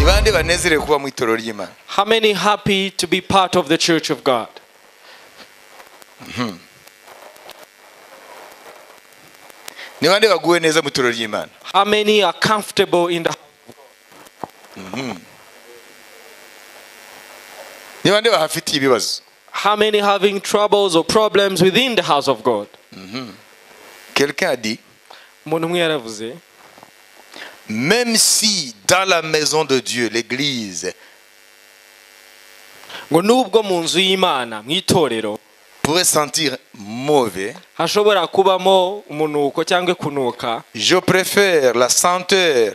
bande banezerewe kuba mu itorero ry'imana How many happy to be part of the church of God? ni bande baguwe neza mu itorero ry'imana How many are comfortable in the ni bande bahafitiye ibibazo How many having troubles or problems within the house of God? quelqu'un a dit Umuntu umwe yaravuze même si dans la maison de Dieu l'église ngo nubwo mu nzu y'Imana mu itorero pourrait sentir mauvais hashobora kubamo umunuko cyangwa kunuka je préfère la senteur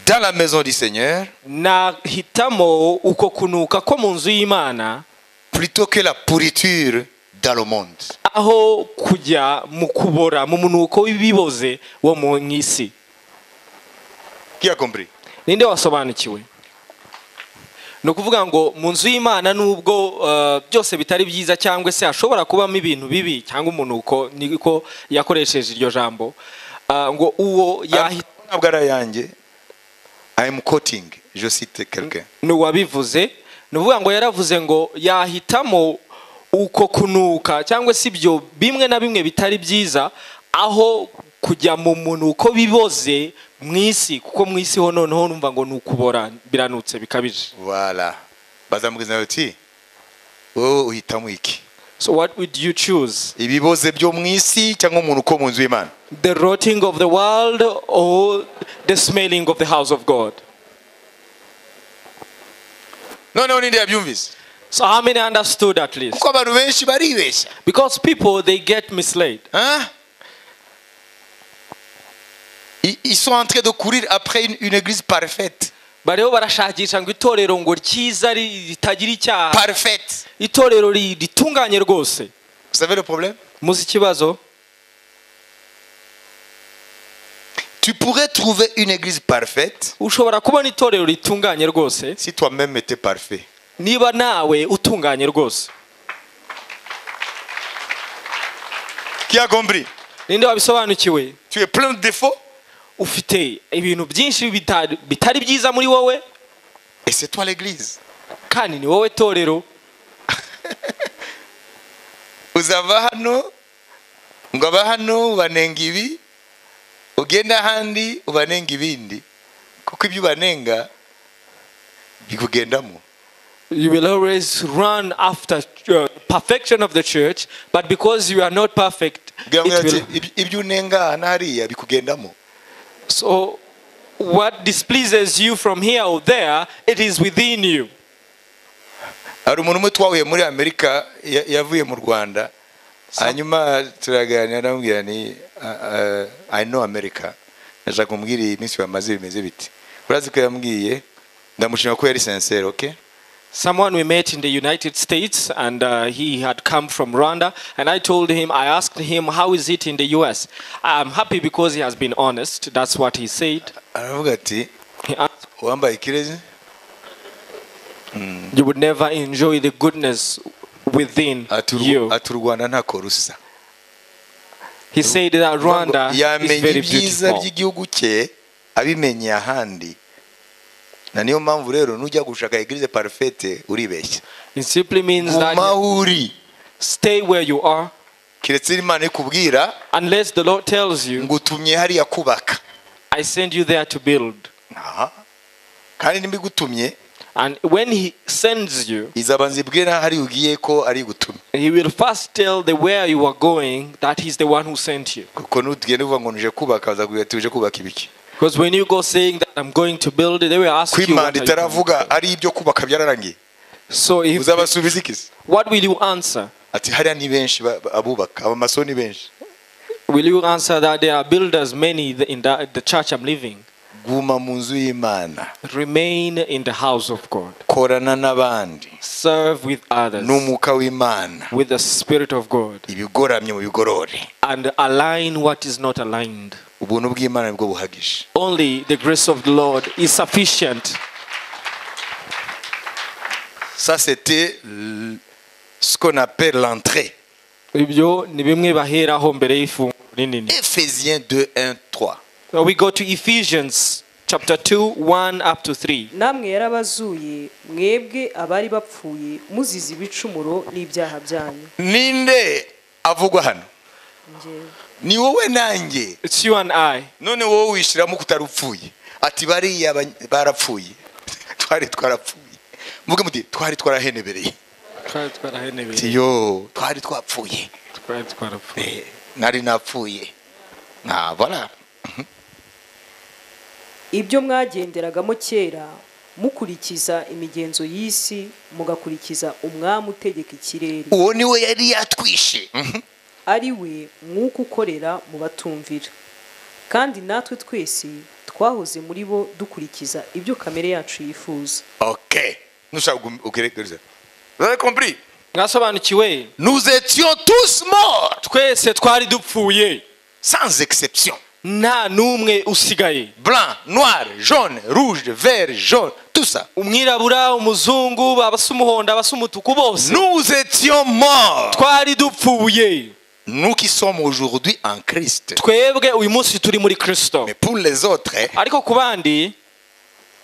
dans la maison du Seigneur nahitamo uko kunuka ko mu nzu y'Imana plutôt que la pourriture dans le monde aho kujya mu kubora mu munuko w'ibiboze wo mu isi qui a compris ninde wasobanukiwe ni ukuvuga ngo mu nzu y'imana nubwo eh, byose bitari byiza cyangwa se hashobora kubamo ibintu bibi cyangwa umunuko niko yakoresheje iryo jambo ah, ngo uwo yahi- ntabwo ari ayanjye I am quoting je cite quelqu'un ni uwabivuze ni ukuvuga ngo yaravuze ngo yahitamo uko kunuka cyangwa se ibyo bimwe na bimwe bitari byiza aho kujya mu munuko biboze mu isi kuko mu isi ho noneho numva ngo ni ukubora biranutse bikabije voilà bazamubwiza bati wowe uhitamo iki So what would you choose? ibiboze byo mu isi cyangwa umuntu uko mu nzu y'imana The rotting of the world or the smelling of the house of God? noneho ninde yabyumvise So how many understood at least? kuko abantu benshi baribeshya Because people they get misled. Hein? Ils, ils sont en train de courir après une, une église parfaite. Bariho barashakisha ngo itorero ngo ryiza ri- ritagira icyaha, Parfaite. itorero ri- ritunganye rwose. Vous savez le problème Muzi ikibazo? Tu pourrais trouver une église parfaite Ushobora kubona itorero ritunganye rwose si toi-même étais parfait. niba nawe utunganye rwose. Qui a compris Ninde wabisobanukiwe? Tu es plein de défauts Ufite ibintu byinshi bitari bitari byiza muri wowe et c'est toi l'église. kandi ni wowe torero. Uzava hano ngo aba hano ubanenga ibi ugenda ahandi ubanenga ibindi kuko ibyo ubanenga bikugendamo. You will always run after uh, perfection of the church, but because you are not perfect, Bwira it ati, will. "Ibyo- ibyo unenga aha n'hariya bikugendamo. So, what displeases you from here or there, it is within you. hari umuntu umwe twahuye muri amerika ya- yavuye mu rwanda hanyuma turaganira aramubwira ni "Ah, ah, i know america ndashaka kumubwira iyi minsi bamaze bimeze biti urazi ko yambwiye ndamushima ko yari sincere ok Someone we met in the United States, and uh, he had come from Rwanda, and I told him, I asked him, how is it in the U.S. I'm happy because he has been honest. That's what he said. aravuga ati He asked, wambaye ikirezi you would never enjoy the goodness within ati "Urw- you. ati, u rwanda ntako rusa He said that Rwanda is yamenya very ibyiza beautiful. by'igihugu cye abimenyeye ahandi na niyo mpamvu rero nujya gushaka egirize parufete uribeshya It simply means guma that aho uri stay where you are keretse imana ikubwira unless the Lord tells you, ngutumye hariya kubaka I send you there to build. Aha. kandi nimbigutumye And when He sends you, izaba nzibwire n'aho ari ugiye ko ari gutumye He will first tell the where you are going that He's the one who sent you. kuko nutugenda uvuga ngo nije kubaka bazakubwira ati uje kubaka ibiki Because when you go saying that I'm going to build, they will ask ko you. What imana are you doing? itaravuga ari ibyo kubaka byararangiye so if, uzabasubiza ikisi what will you answer? ati hariya ni benshi ba- ba- abubaka abamaso ni benshi Will you answer that there are builders many th- in the, the church I'm living? guma mu nzu y'imana Remain in the house of God. korana n'abandi Serve with others n'umwuka w'imana with the Spirit of God ibigoramye mu bigorore and align what is not aligned. ubuntu bw'imana nibwo buhagije Only the grace of the Lord is sufficient. ça c'était l- ce qu'on appelle l'entrée Ibyo ni bimwe baheraho mbere y'ifunguro rinini. Ephésiens 2 1 3 Now we go to Ephesians chapter 2 1 up to 3 namwe yarabazuye mwebwe abari bapfuye muzize ibicumuro n'ibyaha byanyu ninde avugwa hano Njyewe. ni wowe nanjye it's you and i none wowe wishyiramo ko utari upfuye ati bariya ba- barapfuye twari twarapfuye muvuge muti twari twarahenebereye twari twarahenebeye ati yo twari twapfuye twari twarapfuye Eh, nari napfuye ntabara ibyo mwagenderagamo kera mukurikiza imigenzo y'isi mugakurikiza umwami utegeka ikirere uwo ni we yari yatwishe Mhm. ari we mwuka ukorera mu batumvira kandi natwe twese twahoze muri bo dukurikiza ibyo kamere yacu yifuza ok nushaka ugeregereza vous avez compris mwasobanukiwe nous étions tous morts twese twari dupfuye sans exception nta n'umwe usigaye blanc noir jaune rouge vert jaune tout ça umwirabura umuzungu abasa umuhondo abasa umutuku bose nous étions morts twari dupfuye nous qui sommes aujourd'hui en Christ twebwe uyu munsi turi muri kirisito mais pour les autres hein, ariko ku bandi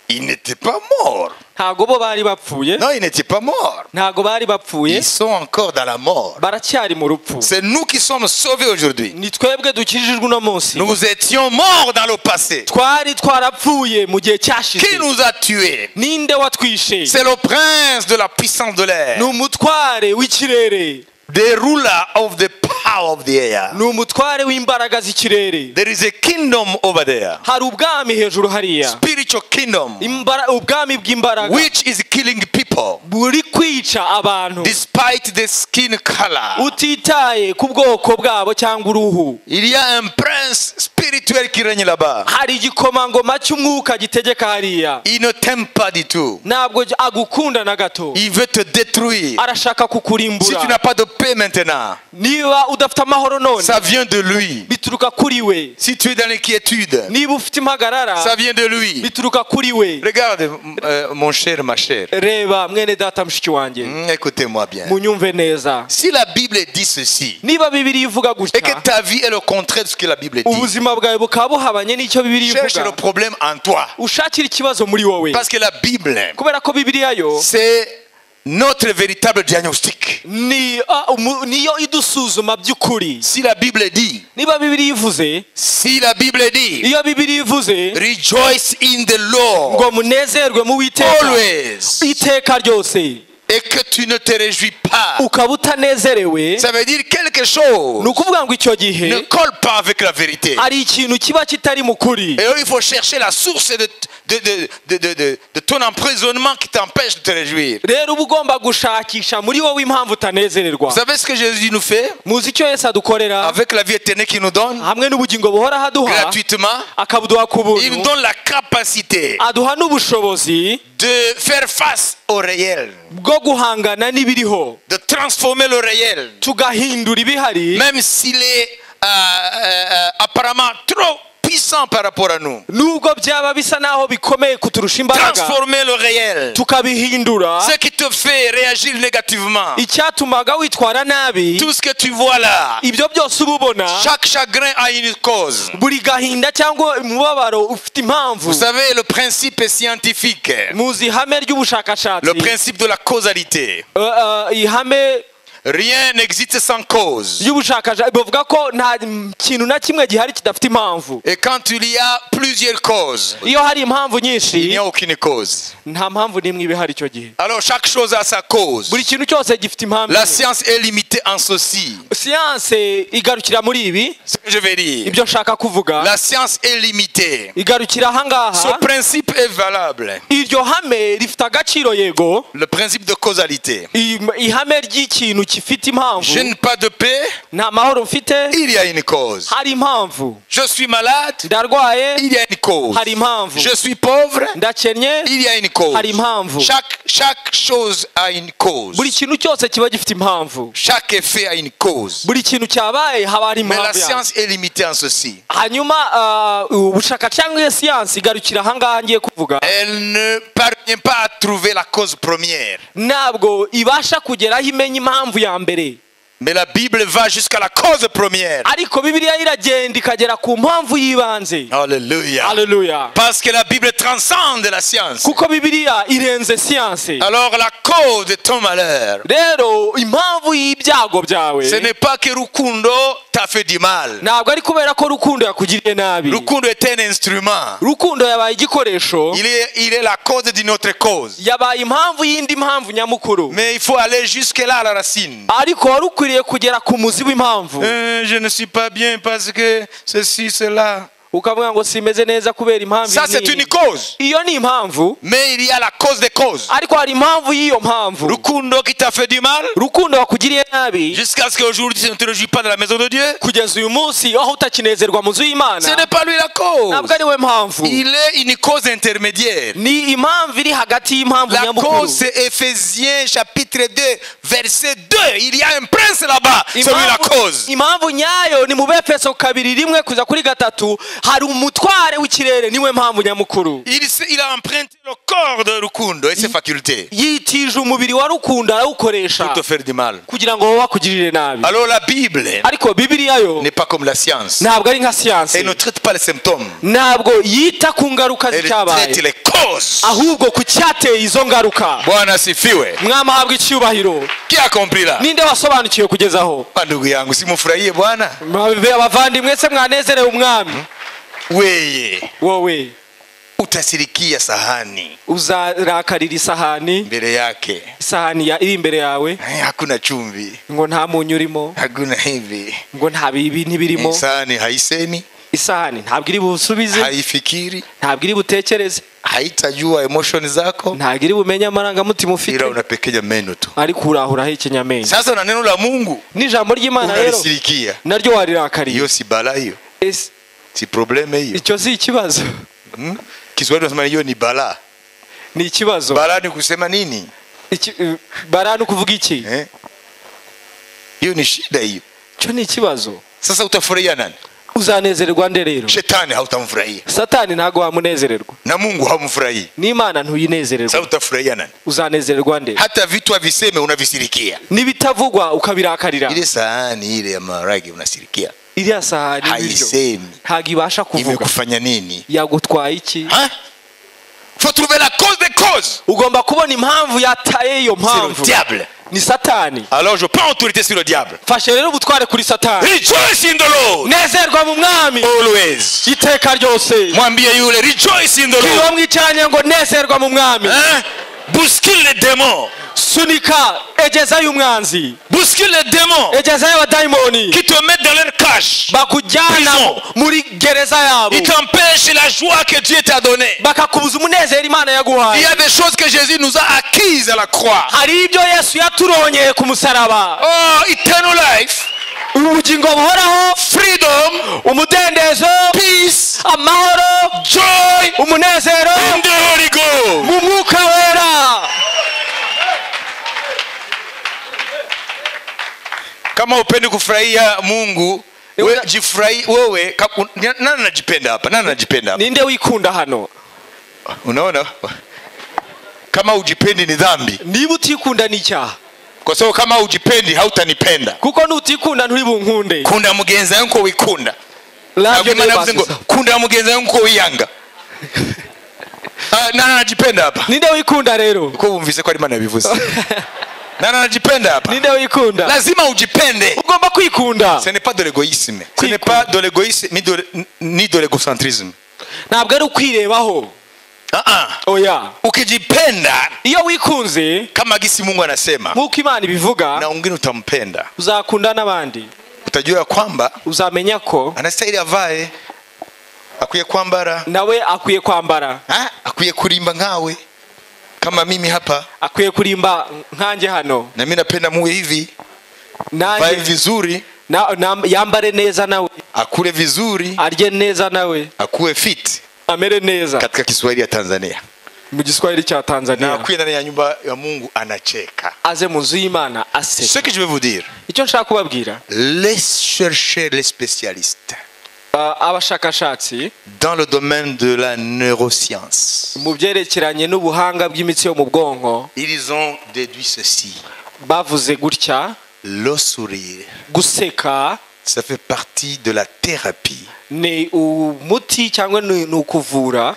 ils n'étaient pas morts ntago bo bari bapfuye non ils n'étaient pas morts ntago bari bapfuye ils sont encore dans la mort baracyari mu rupfu c'est nous qui sommes sauvés aujourd'hui ni twebwe dukijijwe uno munsi nous étions morts dans le passé twari twarapfuye mu gihe qui cyashize nous a tués ninde watwishe c'est le prince de la puissance de ni l'air umutware w'ikirere the ruler of the power of the air ni umutware w'imbaraga z'ikirere there is a kingdom over there hari ubwami hejuru hariya spiritual kingdom Imbara- ubwami bw'imbaraga which is killing people buri kwica abantu despite the skin color. utitaye ku bwoko bwabo cyangwa uruhu Il y a un prince spirituel qui règne là-bas. hari igikomangoma cy'umwuka gitegeka hariya Il ne t'aime pas du tout. ntabwo j- agukunda na gato Il veut te détruire. arashaka Si tu n'as kukurimbura pas de paix maintenant, niba udafite amahoro none ça vient de lui. bituruka kuri we Si tu es dans l'inquiétude, niba ufite ça impagarara vient de lui. bituruka kuri we Regarde, m- euh, mon cher, ma chère. reba mwene data mushiki wanjye Hmm, Écoutez-moi bien. munyumve neza Si la Bible dit ceci, niba bibiriya ivuga et que gutya ta vie est le contraire de ce que la Bible dit, ubuzima bwawe bukaba buhabanye n'icyo bibiriya cherche le ivuga problème en toi. ushakire ikibazo muri wowe Parce que la Bible, kubera ko bibiriya yo c'est notre véritable diagnostic. ni ah, umu- niyo idusuzuma by'ukuri Si la Bible dit, niba bibiriya ivuze si la Bible dit, iyo bibiriya ivuze rejoice in the Lord ngo munezerwe mu witeka always iteka ryose et que tu ne te réjouis pas. ukaba utanezerewe Ça veut dire quelque ni chose ukuvuga ngo icyo ne gihe colle pas avec la vérité. hari ikintu kiba kitari mu kuri Et alors, il faut chercher la source de, de, de, de, de- de- de ton emprisonnement qui t'empêche de te réjouir. rero uba ugomba gushakisha muri wowe impamvu utanezererwa Vous savez ce que Jésus nous fait muzi icyo yesu adukorera avec la vie éternelle qu'il nous donne hamwe n'ubugingo buhoraho aduha gratuitement akabuduha ku Il nous buntu donne la capacité aduha n'ubushobozi de faire face au réel, bwo guhangana n'ibiriho de transformer le réel. tugahindura ibihari même s'il est euh, euh, euh, apparemment trop puissant par rapport à nous. nubwo byaba bisa n'aho bikomeye kuturusha imbaraga Transformer le réel. tukabihindura Ce qui te fait réagir négativement. icyatumaga witwara nabi Tout ce que tu vois là, ibyo byose uba ubona chaque chagrin a une cause. buri gahinda cyangwa umubabaro ufite impamvu Vous savez, le principe est scientifique. muzi ihame ry'ubushakashatsi Le principe de la causalité. Eh, eh, ihame Rien n'existe sans cause. ry'ubushakashatsi bavuga ko nta kintu na kimwe gihari kidafite impamvu Et quand il y a plusieurs causes, iyo hari impamvu il n'y nyinshi a aucune cause. nta mpamvu n'imwe iba ihari icyo gihe Alors chaque chose a sa cause. buri kintu cyose gifite impamvu La science est limitée en ceci. siyanse igarukira muri ibi Ce que je vais dire. ibyo nshaka kuvuga La science est limitée. igarukira Ce ahangaha principe est valable. iryo hame rifite agaciro yego Le principe de causalité. I- ihame ry'ikintu gifite impamvu Je n'ai pas de paix, nta mahoro mfite il y a une cause. hari impamvu Je suis malade, ndarwaye il y a une cause. hari impamvu Je suis pauvre, ndakennye il y a une cause. hari impamvu Chaque, chaque chose a une cause. buri kintu cyose kiba gifite impamvu Chaque effet a une cause. buri kintu cyabaye haba hari Mais la impamvu yabyo. science est limitée en ceci. hanyuma ah, ubushaka cyangwa iyo siyansi igarukira ahangaha ngiye kuvuga Elle ne parvient pas à trouver la cause première. ntabwo ibasha kugeraho imenya impamvu ya mbere Mais la Bible va jusqu'à la cause première. ariko bibiliya yo iragenda ikagera ku mpamvu y'ibanze Alléluia. haleluya Parce que la Bible transcende la science. kuko bibiliya irenze siyanse Alors la cause de ton malheur, rero impamvu y'ibyago byawe ce n'est pas que Rukundo t'a fait du mal. ntabwo ari kubera ko rukundo yakugiriye nabi Rukundo est un instrument. rukundo yabaye igikoresho Il est, il est la cause d'une autre cause. yabaye impamvu y'indi mpamvu nyamukuru Mais il faut aller jusque-là à la racine. ariko wari ukwiriye kugera ku muzi w'impamvu Euh, je ne suis pas bien parce que ceci, cela. ukavuga ngo simeze neza kubera impamvu Ça, iyi c'est n'iyi." une cause. iyo ni impamvu Mais il y a la cause des causes. ariko hari impamvu y'iyo mpamvu Rukundo qui t'a fait du mal, rukundo wakugiriye nabi jusqu'à ce qu'aujourd'hui tu ne te réjouis pas de la maison de Dieu, kugeza uyu munsi aho utakinezerwa mu nzu ce y'imana n'est pas lui la cause. ntabwo ari we mpamvu Il est une cause intermédiaire. ni impamvu iri hagati y'impamvu La nyamukuru cause, c'est Éphésiens chapitre 2, verset 2. Il y a un prince là-bas. C'est lui la Impamvu- cause. impamvu nyayo ni mu befeso kabiri rimwe kuza kuri gatatu hari umutware w'ikirere niwe mpamvu nyamukuru Il, s- il a emprunté le corps de Rukundo et ses facultés yitije umubiri wa rukundo pour arawukoresha te faire du mal. kugira ngo wowe akugirire nabi Alors la Bible ariko bibiliya yo n'est pas comme la science. ntabwo ari nka siyanse Elle ne traite pas les symptômes. ntabwo yita ku ngaruka Elle traite z'icyabaye les causes. ahubwo ku cyateye izo ngaruka Bwana sifiwe. mwamahabwa icyubahiro Qui a compris là? ninde wasobanukiwe kugeza aho Ah, ndugu yangu simufurahie Bwana. Mwabe- abavandimwe se mwanezerewe umwami Weye wowe utasirikia sahani uzarakarira isahani mbele yake. isahani ya- iri imbere yawe Eh, Hakuna chumvi, ngo nta munyu urimo hakuna hivi. ngo nta bibi ntibirimo Eh, Sahani haisemi, isahani ntabwo iri busubize haifikiri, ntabwo iri butekereze haitajua emotion zako, ntabwo iri bumenye amarangamutima ufite ila unapekenya meno tu. ariko urahuraho ikinyamenya Sasa na neno la Mungu n'ijambo ry'imana rero unalisirikia. naryo warirakariye Hiyo si balaa hiyo, Ese si probleme hiyo. icyo si ikibazo Hmm? Kiswahili tunasema hiyo ni balaa. ni ikibazo Balaa ni kusema nini? Iki- eh, barani ukuvuga iki Eh? Hiyo ni shida hiyo. cyo ni ikibazo Sasa utafurahia nani? uzanezererwa nde rero Shetani hautamfurahia satani ntabwo wamunezererwa na Mungu hamfurahii. n'imana Sasa ntuyinezererwa utafurahia nani? uzanezererwa nde hata vitu haviseme unavisikia n'ibitavugwa ukabirakarira ile sahani ile ya maharage unasirikia iriya sahani y'ibiryo haisemi ntabwo ibasha kuvuga imekufanya nini yagutwaye iki Ha? faut trouver la cause des causes ugomba kubona impamvu yataye iyo c'est le mpamvu diable ni satani alors je prends autorité sur le diable fashe rero ubutware kuri satani rejoice in the lord nezerwa mu mwami always iteka ryose mwambie yule rejoice in the iyo lord mwicaranye ngo nezerwa mu mwami Hein? bouscule les démons sunika egezayo umwanzi bouscule les démons egezayo abadayimoni qui te mettent dans leur cache bakujyana Prison. muri gereza yabo ils t'empêchent la joie que Dieu t'a donnée bakakubuza umunezero imana il y yaguhaye a des choses que Jésus nous a acquises à la croix hari ibyo yesu yaturongeye ku musaraba oh eternal life ubugingo buhoraho freedom, umudendezo peace, amahoro joy umunezero in the Holy Ghost. mu mwuka wera Kama upendi kufurahia Mungu, we, jifurahi wewe. ka- un- ni- Nani anajipenda hapa? Nani anajipenda hapa? ninde wikunda hano Unaona, kama ujipendi ni dhambi, niba utikunda ni icyaha kwa sababu kama ujipendi hautanipenda. kuko nutikunda nturi bunkunde Kunda mugenzi wawe uko wikunda Labyo Nabwo niyo navuze ngo basiza. kunda mugenzi wawe uko wiyanga. Ah, Nani anajipenda hapa? ninde wikunda rero Uko wumvise ko ari Imana yabivuze. Nani anajipenda hapa? ninde wikunda Lazima ujipende. ugomba kwikunda Ce n'est pas de l'égoïsme. Ce Oui, n'est quoi. pas de l'égoïsme ni de, ni de l'égocentrisme. ntabwo ari ukwirebaho Ah, ah. oya Ukijipenda iyo wikunze kama gisi Mungu anasema nk'uko imana na ibivuga wengine utampenda, uzakunda n'abandi utajua ya kwamba uzamenya ko anastahili avae, akwiye kwambara, nawe akwiye kwambara ah, akwiye kurimba ngawe kama mimi hapa, akwiye kurimba nkanjye hano na mimi napenda muwe hivi, vae nanjye vizuri, na, na, yambare neza nawe akule vizuri, arye neza nawe akuwe fit amere neza katika Kiswahili ya Tanzania, mu giswahili cya na tanzania akuye ndani ya nyumba ya Mungu anacheka. aze mu nzu y'imana aseka Ce que je veux vous dire, icyo nshaka kubabwira laisse chercher les spécialistes ah, abashakashatsi dans le domaine de la neuroscience. mu byerekeranye n'ubuhanga bw'imitsi yo mu bwonko Ils ont déduit ceci. bavuze gutya le sourire. guseka Ça fait partie de la thérapie ni umuti cyangwa ni ni ukuvura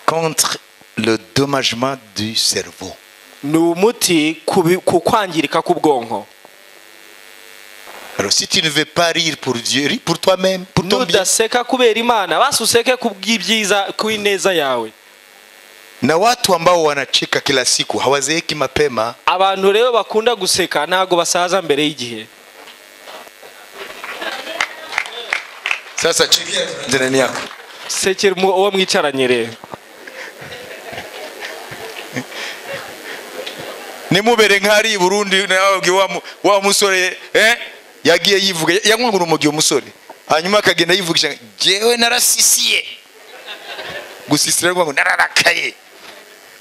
contre le dommagement du cerveau. ni umuti ku bi- ku kwangirika k'ubwonko Alors si tu ne veux pas rire pour Dieu, ris pour toi-même, pour ton bien. nudaseka kubera imana basi useke ku bw'ibyiza ku ineza yawe Na watu ambao wanacheka kila siku hawazeeki mapema, abantu rero bakunda guseka ntabwo basaza mbere y'igihe sasa chekia jirani yako, sekera umu- uwo mwicaranye rero nimubere nk'ari i Burundi nawe wabwiye wa mu- wa musore eh? yagiye yivuga yanywagura umugiye umusore hanyuma akagenda yivugisha jewe narasisiye gusisira ngo nararakaye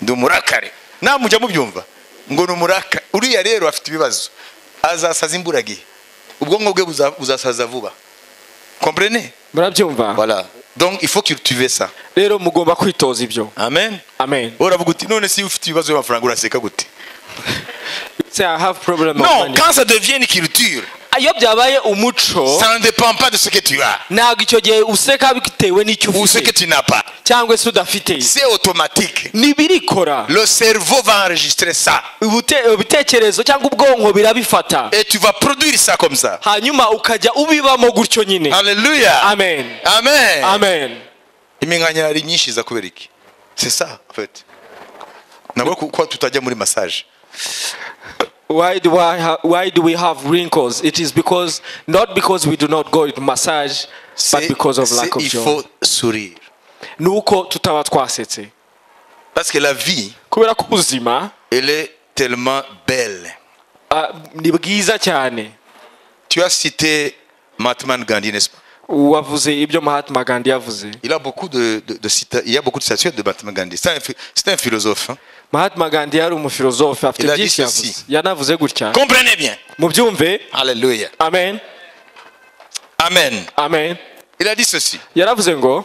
ndi umurakare namujya mubyumva ngo ni umuraka uriya rero afite ibibazo azasaza imburagihe ubwonko bwe buza- buzasaza vuba comprene murabyumva voilà donc il faut que tu veux ça rero mugomba kwitoza ibyo amen amen uravuga uti none si ufite ibibazo by'amafaranga uraseka gute Say, I have problem of non money. quand ça devient une culture iyo byabaye umuco Ça ne dépend pas de ce que tu as ntabwo icyo gihe useka bitewe n'icyo ou ce que ufite tu n'as pas. cyangwa se udafite C'est automatique. ntibirikora Le cerveau va enregistrer ça. Ubute- ibitekerezo cyangwa ubwonko birabifata Et tu vas produire ça comme ça. hanyuma ukajya ubibamo gutyo nyine Alléluia. amen Amen. amen Iminkanya ari nyinshi iza kubera iki? C'est ça, en fait. Nabwo kuko tutajya muri massage. Why do, I ha- why do we have wrinkles? It is because, not because we do not go to massage, but C'est- because of c'est- lack of il joy. faut sourire. Ni uko tutaba twasetse. Parce que la vie, Kubera ko ubuzima elle est tellement belle. ah, ni bwiza cyane. Tu as cité Mahatma Gandhi, n'est-ce pas Wavuze ibyo Mahatma Gandhi yavuze. Il a beaucoup de, de, de cita- il y a beaucoup de statuettes de Mahatma Gandhi. C'est un, phi- c'est un philosophe. hein. Mahatma Gandhi yari umufilozofe afite Il a byinshi dit ceci. yavuze. Yanavuze gutya. Comprenez bien. Mubyumve. Alléluia. Amen. Amen. Amen. Il a dit ceci. Yaravuze ngo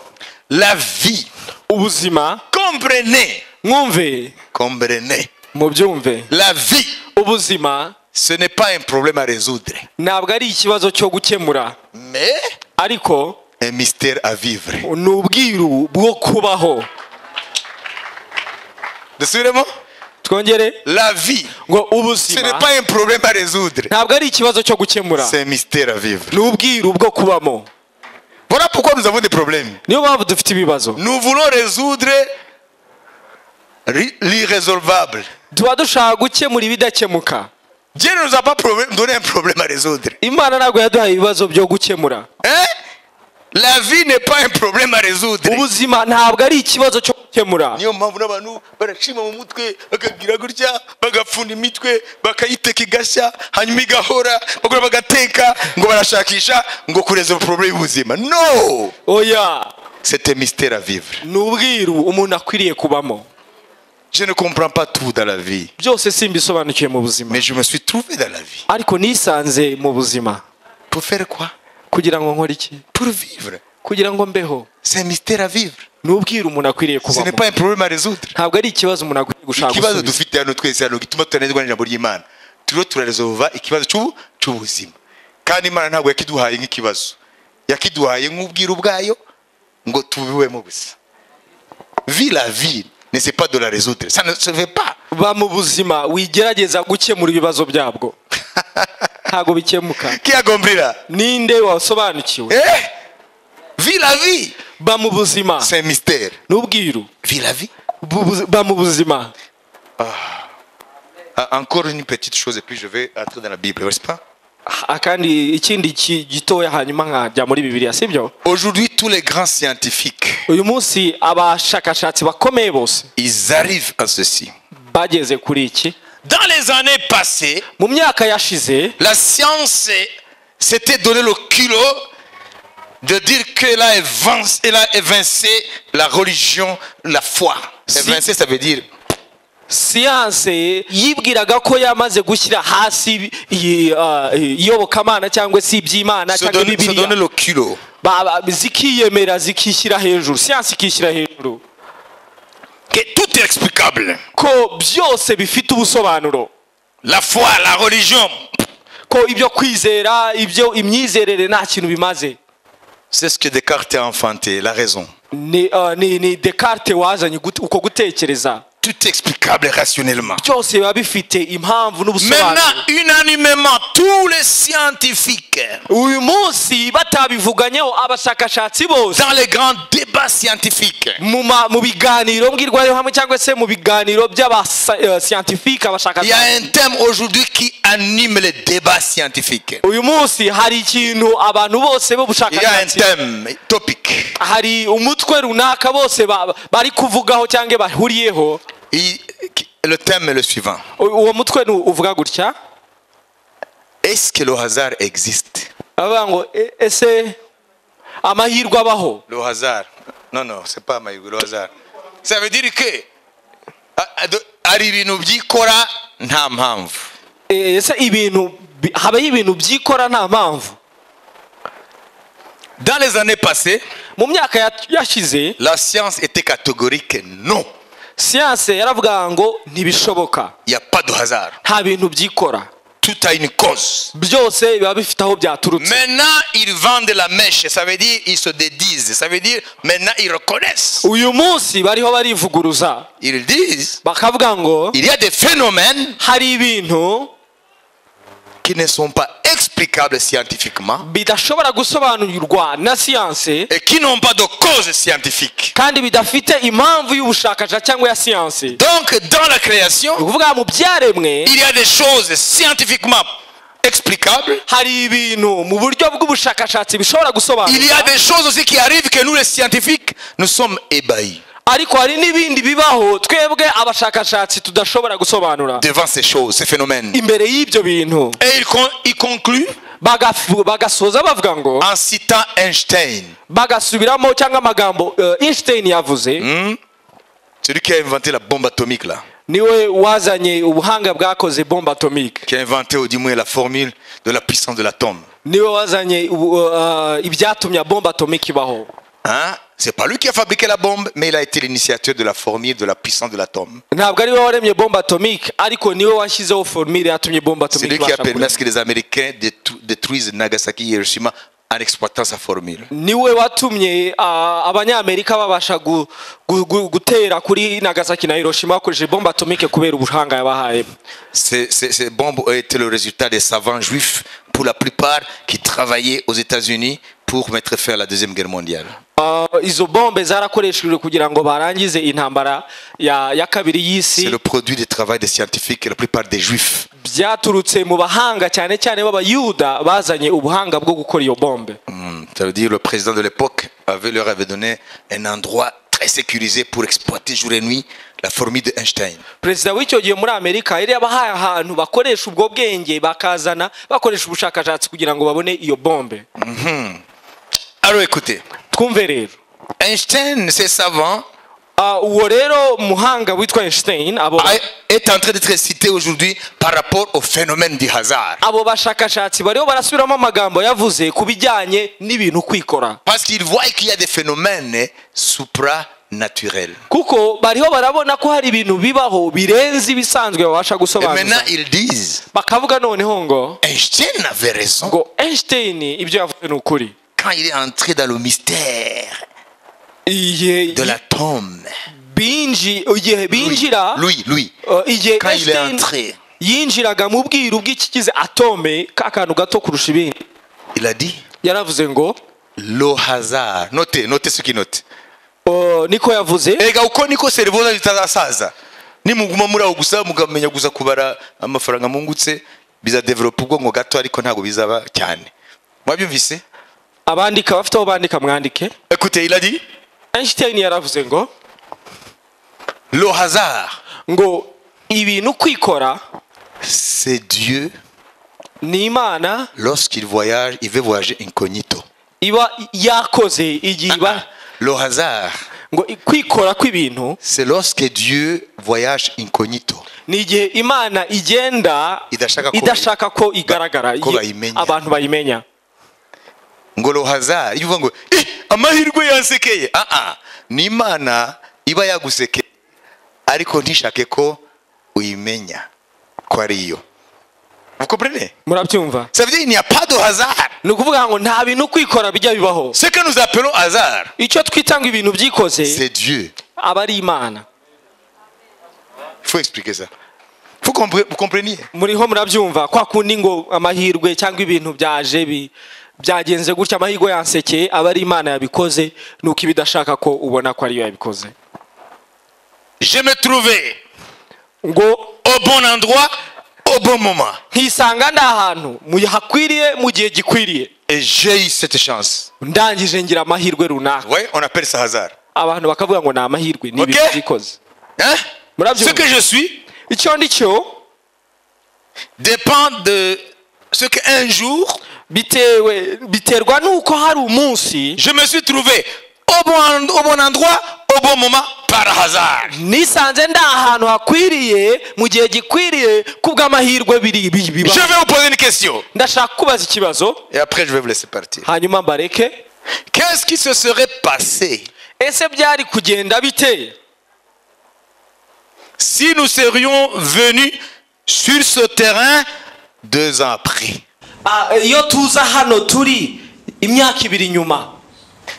La vie, ubuzima comprenez, mwumve comprenez, mubyumve la vie, ubuzima ce n'est pas un problème à résoudre, ntabwo ari ikibazo cyo gukemura mais ariko un mystère à vivre. ni ubwiru bwo kubaho Dusubiremo. twongere La vie, ngo ce n'est ubuzima pas un problème à résoudre, ntabwo ari ikibazo cyo gukemura c'est un mystère à vivre. ni ubwiru bwo kubamo Voilà pourquoi nous avons des problèmes. niyo mpamvu dufite ibibazo Nous voulons résoudre ri- l'irrésolvable. tuba dushaka gukemura ibidakemuka Dieu ne nous a pas problème- donné un problème à résoudre. imana ntabwo yaduhaye ibibazo byo gukemura Hein? La vie n'est pas un problème à résoudre. ubuzima ntabwo ari ikibazo cyo gukemura niyo mpamvu n'abantu barashima mu mutwe bakagira gutya bagapfunda imitwe bakayiteka igashya hanyuma igahora bagura bagateka ngo barashakisha ngo kureza porobulemu y'ubuzima no oya c'était mystère à vivre ni ubwiru umuntu akwiriye kubamo je ne comprends pas tout dans la vie byose simbisobanukiwe mu buzima mais je me suis trouvé dans la vie ariko nisanze mu buzima pour faire quoi kugira ngo nkore iki pour vivre kugira ngo mbeho c'est un mystère à vivre ni ubwiru umuntu akwiriye ce n'est kubamo pas un problème à résoudre ntabwo ari ikibazo umuntu akwiriye gushaka ikibazo gusubiza dufite hano twese hano gituma tutanezwa n'ijambo ry'imana turiho turaresolva ikibazo cy'ubu cy'ubuzima kandi imana ntabwo yakiduhaye nk'ikibazo yakiduhaye nk'ubwiru bwayo ngo tubibemo gusa vi la vie ne c'est pas de la résoudre ça ne se fait pas ba mu buzima wigerageza gukemura ibibazo byabwo ntabwo bikemuka qui a compris là ninde wasobanukiwe eh vi la vie ba mu buzima c'est un mystère n'ubwiru vi la vie Bu- bu- ba mu buzima Ah, encore une petite chose et puis je vais entrer dans la bible n'est-ce pas Ah, kandi ikindi ki- gitoya hanyuma nkajya muri bibiliya sibyo aujourd'hui tous les grands scientifiques uyu munsi abashakashatsi bakomeye bose ils arrivent à ceci bageze kuri iki dans les années passées mu myaka yashize La science eh, s'était donné le culot de dire qu'elle a, évincé- elle a évincé la religion, la foi. Évincer, ça veut dire siyanse yibwiraga ko yamaze gushyira hasi iyi, ah, iyobokamana cyangwa se iby'imana se cyangwa donner, se bibiliya donner le culot. Ba- ba- zikiyemera zikishyira hejuru siyansi ikishyira hejuru Que tout est explicable. ko byose bifite ubusobanuro La foi, la religion, ko ibyo kwizera ibyo imyizerere nta kintu bimaze C'est ce que Descartes a enfanté, la raison. ni ah, ni ni dekarite wazanye gute- uko gutekereza Tout est explicable rationnellement. byose biba bifite impamvu n'ubusobanuro Maintenant, unanimement, tous les scientifiques, uyu munsi batabivuganyeho abashakashatsi bose dans les grands débats scientifiques, mu ma- mu biganiro mbwirwaruhame cyangwa se mu biganiro by'abasiyantifike il y a abashakashatsi un thème aujourd'hui qui anime les débats scientifiques. uyu munsi hari ikintu abantu bose Il y a un b'ubushakashatsi thème, topic. hari umutwe runaka bose ba- bari kuvugaho cyangwa bahuriyeho Il- le thème est le suivant. U- uwo mutwe ni uvuga gutya Est-ce que le hasard existe bavuga ngo "E- ese amahirwe abaho Le hasard. Non, non, c'est pas Maïgou, le hasard. Ça veut dire que. a- a- do- hari ibintu byikora nta mpamvu E, ese ibintu bi- habaho ibintu byikora nta mpamvu dans les années passées mu myaka ya- yashize la science était catégorique non siyanse yaravuga ngo ntibishoboka il n'y a pas de hasard nta bintu byikora tout a une cause byose biba bifite aho byaturutse maintenant ils vendent la mèche ça veut dire ils se dédisent ça veut dire maintenant ils reconnaissent uyu munsi bariho barivuguruza ils disent bakavuga ngo il y a des phénomènes hari ibintu qui ne sont pas explicables scientifiquement bidashobora gusobanurwa na siyanse et qui n'ont pas de cause scientifique. kandi bidafite impamvu y'ubushakashatsi cyangwa ya siyanse Donc, dans la ni création, ukuvuga mu byaremwe il y a des choses scientifiquement explicables. hari ibintu mu buryo bw'ubushakashatsi bishobora Il y a gusobanura des choses aussi qui arrivent que nous, les scientifiques, nous sommes ébahis ariko hari n'ibindi bibaho twebwe abashakashatsi tudashobora gusobanura devant ces choses, ces phénomènes. imbere y'ibyo bintu Et il, con- il conclut bagafu- bagasoza bavuga ngo en citant Einstein, bagasubiramo cyangwa amagambo eh, einstein yavuze celui qui a inventé la bombe atomique, là, niwe wazanye ubuhanga bwakoze bombe atomique qui a inventé au du moins la formule de la puissance de l'atome. niwe wazanye ubu- eh, ibyatumye bombe atomique ibaho Hein? C'est pas lui qui a fabriqué la bombe, mais il a été l'initiateur de la formule de la puissance de l'atome. ntabwo ari we waremye bombe atomique ariko niwe washyizeho formire yatumye bombe C'est atomique lui qui a ibasha permis à kuremwa ce que les Américains détru- détruisent Nagasaki et Hiroshima en exploitant sa formule. niwe watumye ah, abanyamerika babasha gu- gu- gu- gutera kuri nagasaki na hiroshima bakoresheje bombe atomique kubera ubuhanga yabahaye Ces, ces- ces bombes ont été le résultat des savants juifs, pour la plupart, qui travaillaient aux États-Unis pour mettre fin à la Deuxième Guerre mondiale. Ah, izo bombe zarakoreshejwe kugira ngo barangize intambara ya, ya kabiri C'est y'isi le produit du travail des scientifiques et la plupart des juifs. byaturutse mu bahanga cyane cyane b'abayuda bazanye ubuhanga bwo gukora iyo bombe Hmm, Ça veut dire le président de l'époque avait, leur avait donné un endroit très sécurisé pour exploiter jour et nuit la formule d'Einstein. perezida w'icyo gihe muri amerika yari yabahaye ahantu bakoresha ubwo bwenge bakazana bakoresha ubushakashatsi kugira ngo babone iyo bombe Alors écoutez, twumve rero Einstein, ces savants, Ah, uwo rero muhanga witwa einstein abo a- est en train d'être cité aujourd'hui par rapport au phénomène du hasard. abo bashakashatsi bariho barasubiramo amagambo yavuze ku bijyanye n'ibintu kwikora Parce qu'ils voient qu'il y a des phénomènes supranaturels. kuko bariho barabona ko hari ibintu bibaho birenze ibisanzwe babasha Et maintenant, gusobanura ils disent, bakavuga noneho ngo Einstein avait raison ngo einstein ibyo yavuze ni ukuri quand il est entré dans le mystère igihe de l'atome. binji igihe binjira Lui, lui. uh, igihe Quand il est Einstein entré, yinjiraga mu bwiru bw'ikigize atome ka kantu gato kurusha ibindi il a dit, yaravuze ngo le hasard. Notez, notez ce qu'il note. uh, niko yavuze erega uko niko serivoza zitazasaza nimuguma muri aho gusa mukamenya gusa kubara amafaranga mungutse bizadevelopa ubwonko gato ariko ntabwo bizaba cyane mwabyumvise abandika bafite aho bandika mwandike écoutez il a dit einstein yaravuze ngo le hasard ngo ibintu kwikora c'est Dieu ni imana lorsqu'il voyage il veut voyager incognito iba yakoze igihe iba le hasard ngo i- kwikora kw'ibintu c'est lorsque Dieu voyage incognito ni igihe imana igenda Idashaka ko- idashaka ko igaragara ko iye- bayimenya. abantu bayimenya ngo le hasard iyo uvuga ngo "Eh, amahirwe yansekeye ah ah ni imana iba yagusekeye ariko ntishake ko uyimenya ko ari yo Vous comprenez murabyumva Ça veut dire qu'il n'y a pas de hasard. ni ukuvuga ngo nta bintu kwikora bijya bibaho Ce que nous appelons hasard, icyo twitanga ibintu byikoze c'est Dieu. aba ari imana Il faut expliquer ça. Faut compre- vous compreniez muriho murabyumva kwa kundi ngo amahirwe cyangwa ibintu byaje bi- byagenze gutya amahirwe yansekeye aba ari imana yabikoze nuko iba idashaka ko ubona ko ariyo yabikoze Je me trouvais ngo au bon endroit, au bon moment. ntisanga ndi ahantu mu hakwiriye mu gihe gikwiriye Et j'ai eu cette chance. ndangije ngira amahirwe runaka Vous voyez, on appelle ça hasard. abantu bakavuga ngo ni amahirwe ni Ok. ibintu byikoze Hein Bravo. Ce que je suis icyo ndi cyo dépend de ce qu'un jour, bitewe biterwa n'uko hari umunsi je me suis trouvé au bon, en- au bon endroit, au bon moment, par hasard. nisanze ndi ahantu hakwiriye mu gihe gikwiriye kubw'amahirwe biri bi- Je bibaho vais vous poser une question. ndashaka kubaza ikibazo Et après, je vais vous laisser partir. hanyuma mbareke Qu'est-ce qui se serait passé ese byari kugenda bite si nous serions venus sur ce terrain deux ans après Ah, iyo tuza hano turi imyaka ibiri nyuma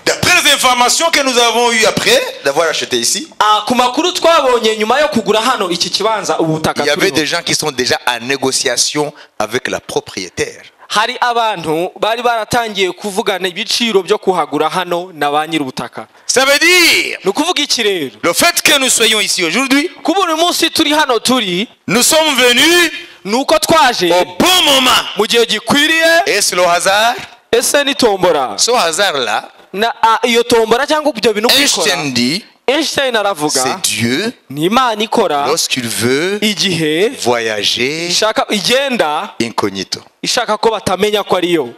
D'après les informations que nous avons eues après d'avoir acheté ici, Ah, ku makuru twabonye nyuma yo kugura hano iki kibanza ubutaka il y avait turiho. des gens qui sont déjà en négociation avec la propriétaire. hari abantu bari baratangiye kuvugana ibiciro byo kuhagura hano na ba nyir'ubutaka Ça veut dire, ni ukuvuga iki rero le fait que nous soyons ici aujourd'hui, kuba uyu munsi turi hano turi nous sommes venus ni uko au twaje bon moment. mu gihe gikwiriye Est-ce le hasard ese ni tombora Ce hasard-là, na a- iyo tombora cyangwa ibyo bintu kubikora Einstein dit, einstein aravuga c'est Dieu, ni imana ikora lorsqu'il veut igihe voyager ishaka igenda incognito. ishaka ko batamenya ko ariyo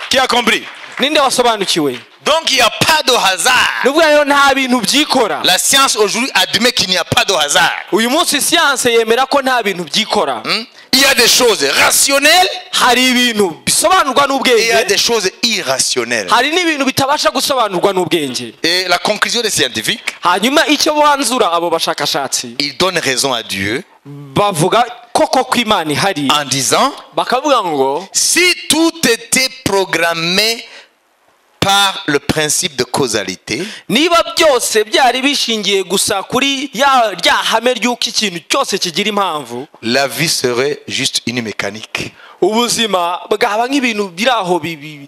Qui a compris ninde wasobanukiwe Donc il n'y a pas de hasard. ni ukuvuga rero nta bintu byikora La science aujourd'hui admet qu'il n'y a pas de hasard. uyu munsi siyanse yemera ko nta bintu byikora Hmm? Il y a des choses rationnelles hari ibintu bisobanurwa et il y a des n'ubwenge choses irrationnelles. hari n'ibintu bitabasha gusobanurwa n'ubwenge Et la conclusion des scientifiques, hanyuma icyo banzura abo bashakashatsi ils donnent raison à Dieu bavuga koko ko imana ihari en disant bakavuga ngo si tout était programmé par le principe de causalité, niba byose byari bishingiye gusa kuri ya rya hame ry'uko ikintu cyose kigira impamvu la vie serait juste une mécanique. ubuzima bwaba nk'ibintu biri aho bi- bi-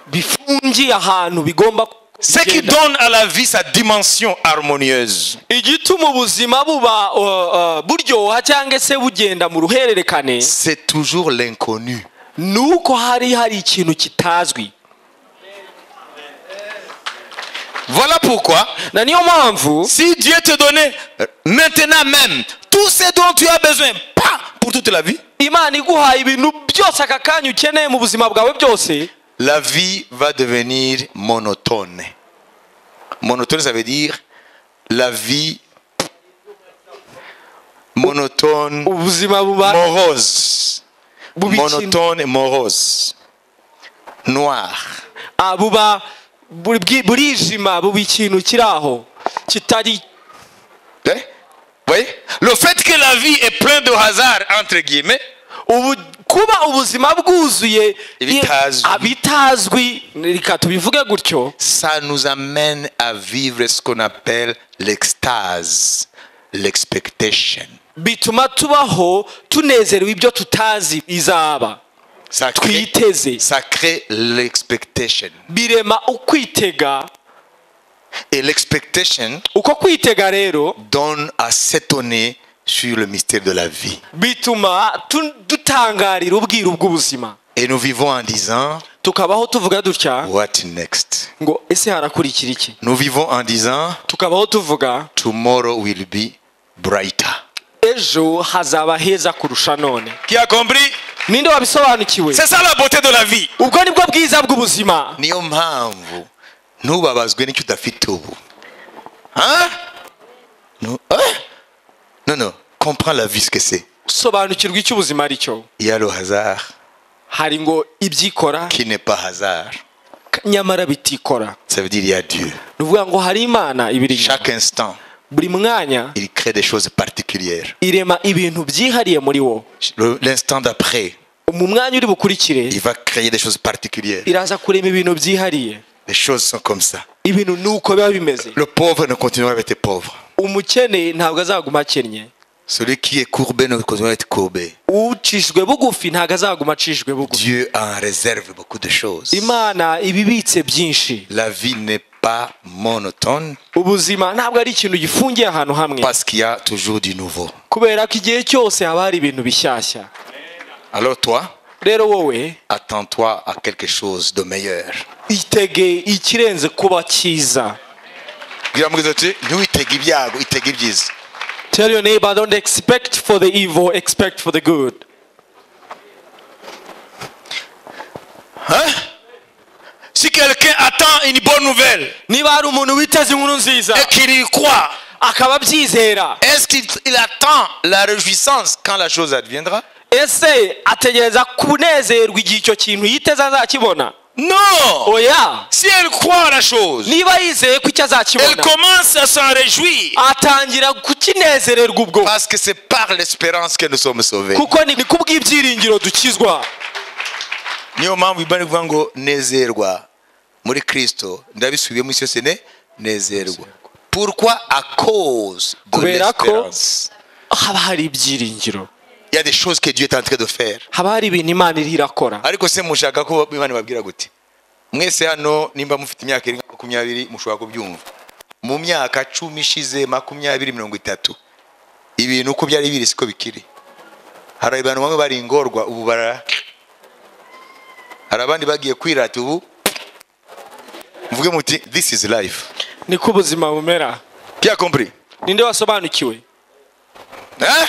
bifungiye ahantu bigomba Ce qui kugenda. donne à la vie sa dimension harmonieuse, igituma ubuzima buba uh, uh, buryoha cyangwa se bugenda mu ruhererekane c'est toujours l'inconnu. ni uko hari hari ikintu kitazwi Voilà pourquoi na niyo mpamvu Si Dieu te donnait euh, maintenant même tout ce dont tu as besoin, pas pour toute la vie, imana iguhaye ibintu byose aka kanya ukeneye mu buzima bwawe byose la vie va devenir monotone. Monotone, ça veut dire la vie monotone, ubuzima buba morose. Boubi- Monotone, morose. Noir. ah, buba buri- bwi- burijima buba ikintu kiri aho kitari Hein? Vous voyez Le fait que la vie est pleine de hasard, entre guillemets, ubu kuba ubuzima bwuzuye Ibitazwi. i- abitazwi reka tubivuge gutyo ça nous amène à vivre ce qu'on appelle l'extase, l'expectation. bituma tubaho tunezerewe ibyo tutazi bizaba Ça crée, twiteze ça crée l'expectation. birema ukwitega Et l'expectation uko kwitega rero donne à s'étonner sur le mystère de la vie. bituma tu- dutangarira ubwiru bw'ubuzima Et nous vivons en disant, tukabaho tuvuga dutya what next ngo ese harakurikira iki Nous vivons en disant, tukabaho tuvuga tomorrow will be brighter. ejo hazaba heza kurusha none Qui a compris ninde wabisobanukiwe ça la beauté de la vie. ubwo nibwo bwiza bw'ubuzima niyo mpamvu ntubabazwe n'icyo udafite ubu Hein? Nu- hein? non non comprends la vie ce que c'est sobanukirwa icyo ubuzima ari cyo il y a le hasard hari ngo ibyikora qui n'est pas hasard nyamara bitikora ça veut dire il y a Dieu ni ukuvuga ngo hari imana ibiri chaque instant buri mwanya il crée des choses particulières. irema ibintu byihariye muri wo Le- L'instant d'après, mu mwanya uri bukurikire il va créer des choses particulières. iraza kurema ibintu byihariye Les choses sont comme ça. ibintu ni uko biba bimeze Le pauvre ne continuera à être pauvre. umukene ntabwo azaguma akennye Celui qui est courbé ne continuera à être courbé. ucishwe bugufi ntabwo azaguma acishwe bugufi Dieu en réserve beaucoup de choses. imana ibibitse byinshi La vie n'est pas monotone ubuzima ntabwo ari ikintu gifungiye ahantu hamwe parce qu'il y a toujours du nouveau. kubera ko igihe cyose haba hari ibintu bishyashya Alors toi, rero wowe attends-toi à quelque chose de meilleur. itege ikirenze kuba cyiza Ngira ati ntiwitege ibyago itege ibyiza tell your neighbor don't expect for the evil expect for the good si quelqu'un attend une bonne nouvelle niba hari umuntu witeze inkuru nziza et qu'il y croit akaba abyizera est-ce qu'il il attend la réjouissance quand la chose adviendra ese ategereza kunezerwa igihe icyo kintu yiteze azakibona non oya si elle croit à la chose niba yizeye ko icyo azakibona commence à s'en réjouir atangira kukinezererwa ubwo parce que c'est par l'espérance que nous sommes sauvés kuko ni ni kubw'ibyiringiro dukizwa niyo mpamvu ibani ivuga ngo nezerwa muri kristo ndabisubiye mu cyose ne nezerwa pourquoi à cause de Kubera ko- l'espérance haba hari ibyiringiro il y a des choses que Dieu est en train de faire haba hari ibintu imana iri irakora ariko se mushaka ko imana ibabwira gute mwese hano nimba mufite imyaka irenga makumyabiri mushobora kubyumva mu myaka cumi ishize makumyabiri mirongo itatu ibintu uko byari biri siko bikiri hari abantu bamwe bari ingorwa ubu bara hari abandi bagiye kwirata ubu mvuge muti this is life niko ubuzima bumera bien compris ninde wasobanukiwe Eh?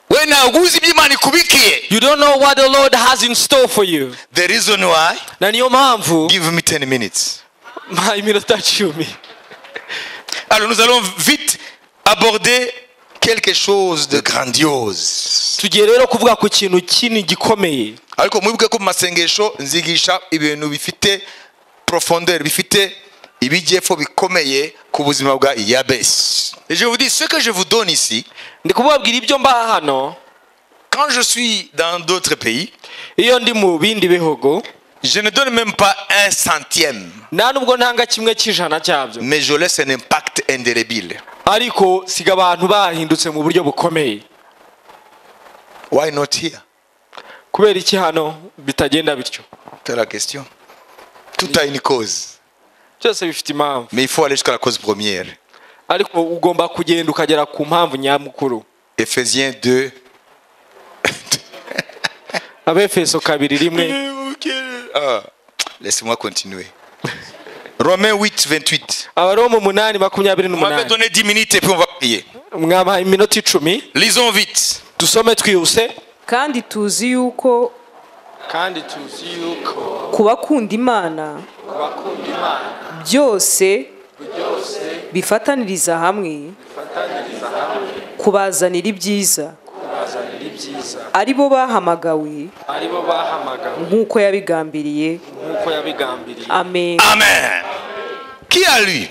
we ntabwo uzi ibyo imana ikubikiye you don't know what the lord has in store for you the reason why na niyo mpamvu give me 10 minutes mpa iminota cumi Alors nous allons vite aborder quelque chose de grandiose. tugiye rero kuvuga ku kintu kinini gikomeye ariko mwibuke ko mu masengesho nzigisha ibintu bifite profondeur bifite ibijyepfo bikomeye ku buzima bwa yabesi Et je vous dis ce que je vous donne ici ndi kubabwira ibyo mbaha hano quand je suis dans d'autres pays iyo ndi mu bindi bihugu je ne donne même pas un centième nta nubwo ntanga kimwe cy'ijana cyabyo mais je laisse un impact indélébile ariko siga abantu bahindutse mu buryo bukomeye why not here kubera iki hano bitagenda bityo c'est la question tout a une cause byose bifite impamvu mais il faut aller jusqu'à la cause première ariko ugomba kugenda ukagera ku mpamvu nyamukuru Ephésiens 2 abefeso kabiri rimwe Ah, Laissez-moi continuer. Romains 8, 28. abaroma umunani makumyabiri On m'avait n'umunani donné 10 minutes et puis on va prier. mwabaha iminota icumi Lisons vite. dusome twihuse kandi tuzi yuko kandi tuzi yuko ku bakunda imana bakunda imana byose bifataniriza hamwe kubazanira ibyiza bazanira ibyiza ari bo bahamagawe ari bo bahamagawe nk'uko yabigambiriye nk'uko yabigambiriye amen Amen. Qui a lu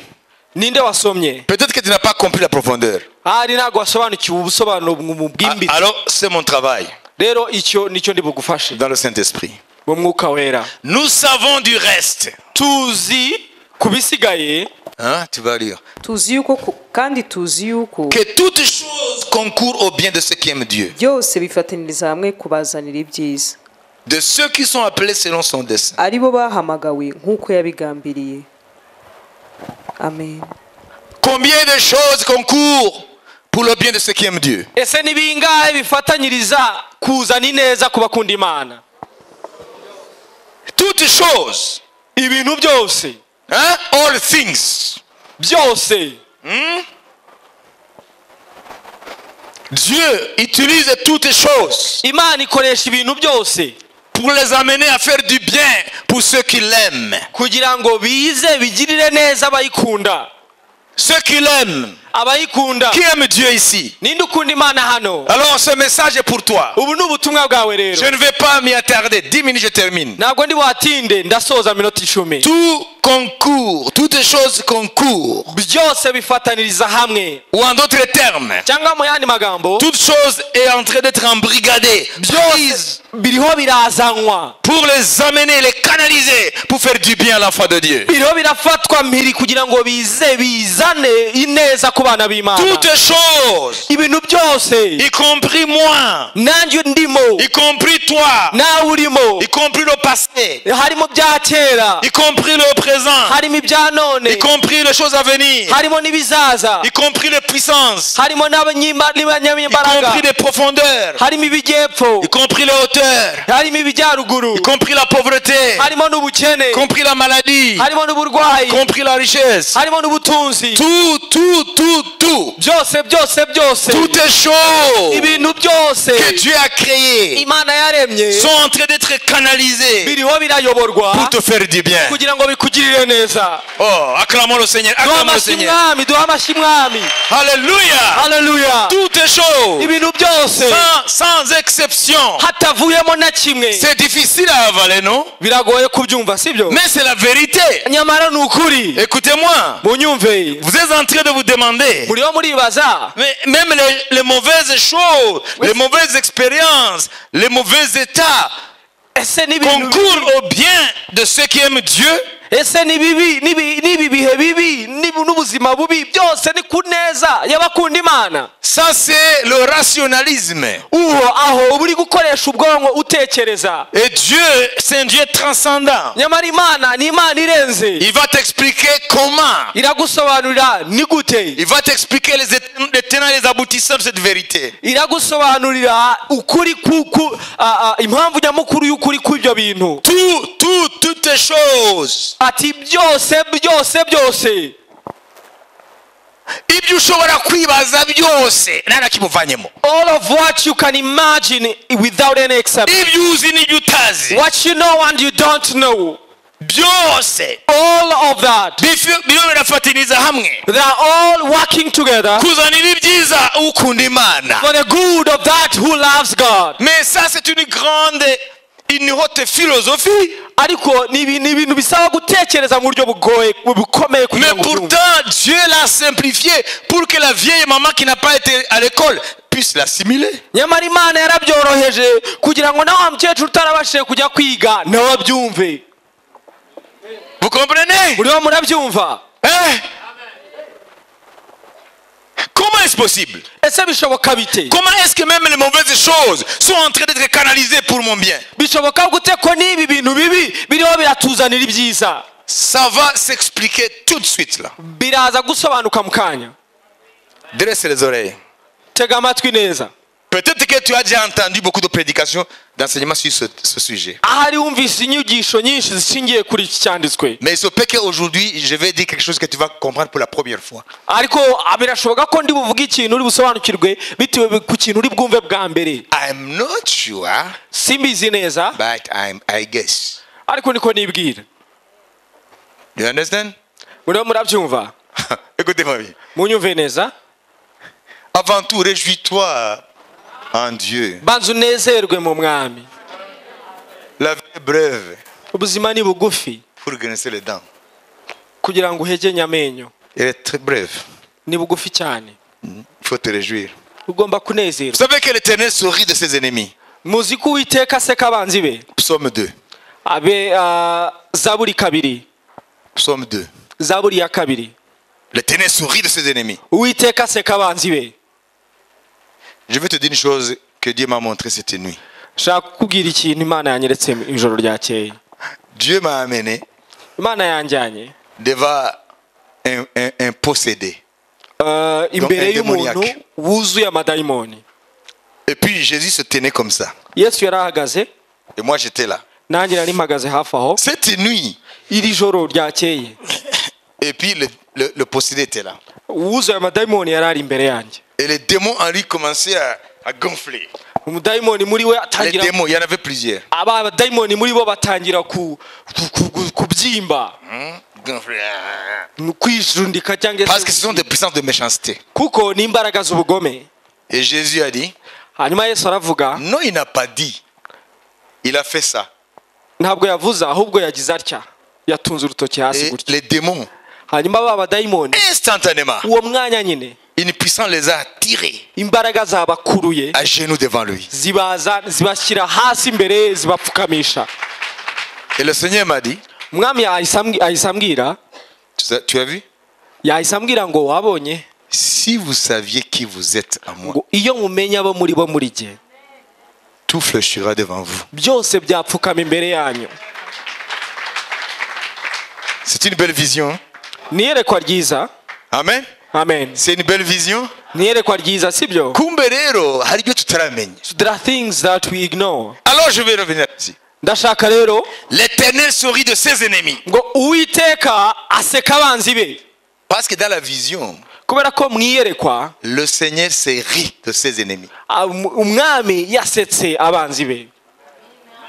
ninde wasomye Peut-être que tu n'as pas compris la profondeur. ahari ntabwo wasobanukiwe ubusobanuro mu Ah, bwimbitse Alors, c'est mon travail rero icyo nicyo ndi bugufashe dans le Saint-Esprit. mu mwuka wera Nous savons du reste. tuzi ku bisigaye Hein, tu vas lire. tuzi yuko ku- kandi tuzi yuko Que toutes choses concourent au bien de ceux qui aiment Dieu, byose bifataniriza hamwe kubazanira ibyiza de ceux qui sont appelés selon son dessein. ari bo bahamagawe nk'uko yabigambiriye amen Combien de choses concourent pour le bien de ceux qui aiment Dieu ese ni bingahe bifatanyiriza kuzana ineza ku bakunda imana Toutes choses. ibintu byose Hein? All things. byose Dieu utilise toutes choses imana ikoresha ibintu byose pour les amener à faire du bien pour ceux qui l'aiment. kugira ngo bize bigirire neza abayikunda Ceux qui l'aiment abayikunda Qui aime Dieu ici ninde ukunda imana hano Alors ce message est pour toi. ubu ni ubutumwa bwawe rero Je ne vais pas m'y attarder. 10 minutes, je termine. ntabwo ndi watinde ndasoza minota icumi Tout concourt, toutes choses concourent. byose bifataniriza hamwe Ou en d'autres termes, cyangwa mu yandi magambo toute chose est en train d'être embrigadée, prise byose biriho birazanwa pour les amener, les canaliser, pour faire du bien à l'enfant de Dieu. biriho birafatwa mpiri kugira ngo bize bizane ineza ku bana b'imana Toutes choses, ibintu byose y compris moi, nanjye ndimo y compris toi, nawe urimo y compris le passé, harimo ibya kera y compris le présent, harimo ibya y none compris les choses à venir, harimo n'ibizaza y compris les puissances, harimo n'abanyima- y compris n'abanyambaraga les profondeurs, harimo ibijyepfo y compris les hauteurs, harimo ibijyaruguru y compris la pauvreté, harimo n'ubukene y compris la maladie, harimo y n'uburwayi compris la richesse. harimo n'ubutunzi Tout, tout, tout, tout, byose byose byose toutes les choses ibintu byose que Dieu a créées imana yaremye sont en train d'être canalisées biriho birayoborwa pour te faire du bien. kugira ngo bikugirire neza Oh, acclamons le Seigneur, duha acclamons le amashyi Seigneur. mwami duha amashyi mwami Alléluia. haleluya Toutes les choses, ibintu byose sans, sans exception. hatavuyemo na kimwe C'est difficile à avaler, non biragoye kubyumva sibyo Mais c'est la vérité. nyamara ni ukuri Écoutez-moi, munyumve vous êtes en train de vous demander, muriho muribaza mais même les, les mauvaises choses, Oui. les mauvaises expériences, les mauvais états ese n'ibintu concourent au bien de ceux qui aiment Dieu. ese ni bibi n'ibi n'ibi bihe bibi n'ibu- n'ubuzima bubi byose ni ku neza y'abakunda imana Ça, c'est le rationalisme. uwo aho uba uri gukoresha ubwonko utekereza Et Dieu, c'est un Dieu transcendant. nyamara imana ni imana irenze Il va t'expliquer comment. iragusobanurira ni gute Il va t'expliquer les, ét- les tenants et les aboutissants de cette vérité. iragusobanurira ukuri ku- ku- a- a- impamvu nyamukuru y'ukuri kw'ibyo bintu Tout, tout, toutes les choses. ati byose byose byose ibyo ushobora kwibaza byose nta na kimwe uvanyemo all of what you can imagine without any exception ibyo uzi n'ibyo utazi what you know and you don't know byose all of that bifi- biriho birafatiriza hamwe they are all working together kuzanira ibyiza ukunda imana for the good of that who loves God mais ça c'est une grande une haute philosophie ariko ni ibi- ni ibintu bisaba gutekereza mu buryo bugoye bukomeye mais kugira ngo ubyumve. pourtant Dieu l'a simplifié pour que la vieille maman qui n'a pas été à l'école puisse l'assimiler nyamara imana yarabyoroheje kugira ngo nawe wa mukecuru utarabashije kujya kwiga nawe abyumve vous comprenez muriho murabyumva Hein? comment est-ce possible ese bishoboka bite Comment est-ce que même les mauvaises choses sont en train d'être canalisées pour mon bien bishoboka gute ko n'ibi bintu bibi biriho biratuzanira ibyiza Ça va s'expliquer tout de suite là. biraza gusobanuka mu kanya Dresse les oreilles. tega amatwi neza Peut-être que tu as déjà entendu beaucoup de prédications, d'enseignements sur ce, ce sujet. ahari wumvise inyigisho nyinshi zishingiye kuri iki cyanditswe Mais il se peut qu'aujourd'hui, je vais dire quelque chose que tu vas comprendre pour la première fois. ariko ah, birashoboka ko ndi buvuge ikintu uri busobanukirwe bitewe ku kintu uri bwumve bwa mbere I'm not sure, simbizi neza but I'm, I guess. ariko niko nibwira Do you understand? muriho murabyumva Écoutez-moi bien. munyumve neza Avant tout, réjouis-toi en Dieu. banza unezerwe mu mwami La vie est brève ubuzima ni bugufi pour grincer les dents. kugira ngo uhegenye amenyo Elle est très brève. ni bugufi cyane Il faut te réjouir. ugomba Vous kunezerwa savez que l'Éternel sourit de ses ennemis. muzi ko uwiteka aseka abanzi be Psaume 2. abe ah, zaburi kabiri Psaume 2. zaburi ya kabiri L'Éternel sourit de ses ennemis. uwiteka aseka abanzi be Je vais te dire une chose que Dieu m'a montrée cette nuit. nshaka kukubwira ikintu imana yanyeretse ijoro ryakeye Dieu m'a amené imana yanjyanye devant un, un- un possédé. eh, imbere Donc, un y'umuntu démoniaque. wuzuye amadayimoni Et puis Jésus se tenait comme ça. yesu yari ahagaze Et moi j'étais là. nanjye nari mpagaze hafi aho Cette nuit, iri joro ryakeye et puis le, le- le possédé était là. wuzuye amadayimoni yari ari imbere yanjye Et les démons en lui commençaient à, à gonfler. umudayimoni muri we Les atangira démons, il y en avait plusieurs. aba abadayimoni muri bo batangira ku- ku- ku- ku- kubyimba Hmm? ni ukwijundika cyangwa Parce que se ce sont des puissances de méchanceté. kuko ni imbaraga z'ubugome Et Jésus a dit, hanyuma yesu aravuga non, il n'a pas dit. Il a fait ça. ntabwo yavuze ahubwo yagize atya yatunze urutoki hasi Et gutya les démons, hanyuma ba badayimoni instantanément, uwo mwanya nyine une puissance les a tirés imbaraga zabakuruye à genoux devant lui. zibaza zibashyira hasi imbere ye, zibapfukamisha Et le Seigneur m'a dit, umwami yahise ambwi- yahise ambwira tu as- tu as vu yahise ambwira ngo wabonye Si vous saviez qui vous êtes à moi, ngo iyo mumenya abo muri bo muri jye tout fléchira devant vous. byose byapfukama imbere yanyu C'est une belle vision. hein? ni iyerekwa ryiza Amen. amen C'est une belle vision. ni iyerekwa ryiza sibyo Kumbe rero hari ibyo tutaramenya. there are things that we ignore Alors je vais revenir là-dessus. ndashaka rero L'Éternel sourit de ses ennemis. ngo uwiteka aseka abanzi be Parce que dans la vision, kubera ko mu iyerekwa le Seigneur se rit de ses ennemis. ah, um- umwami yasetse abanzi be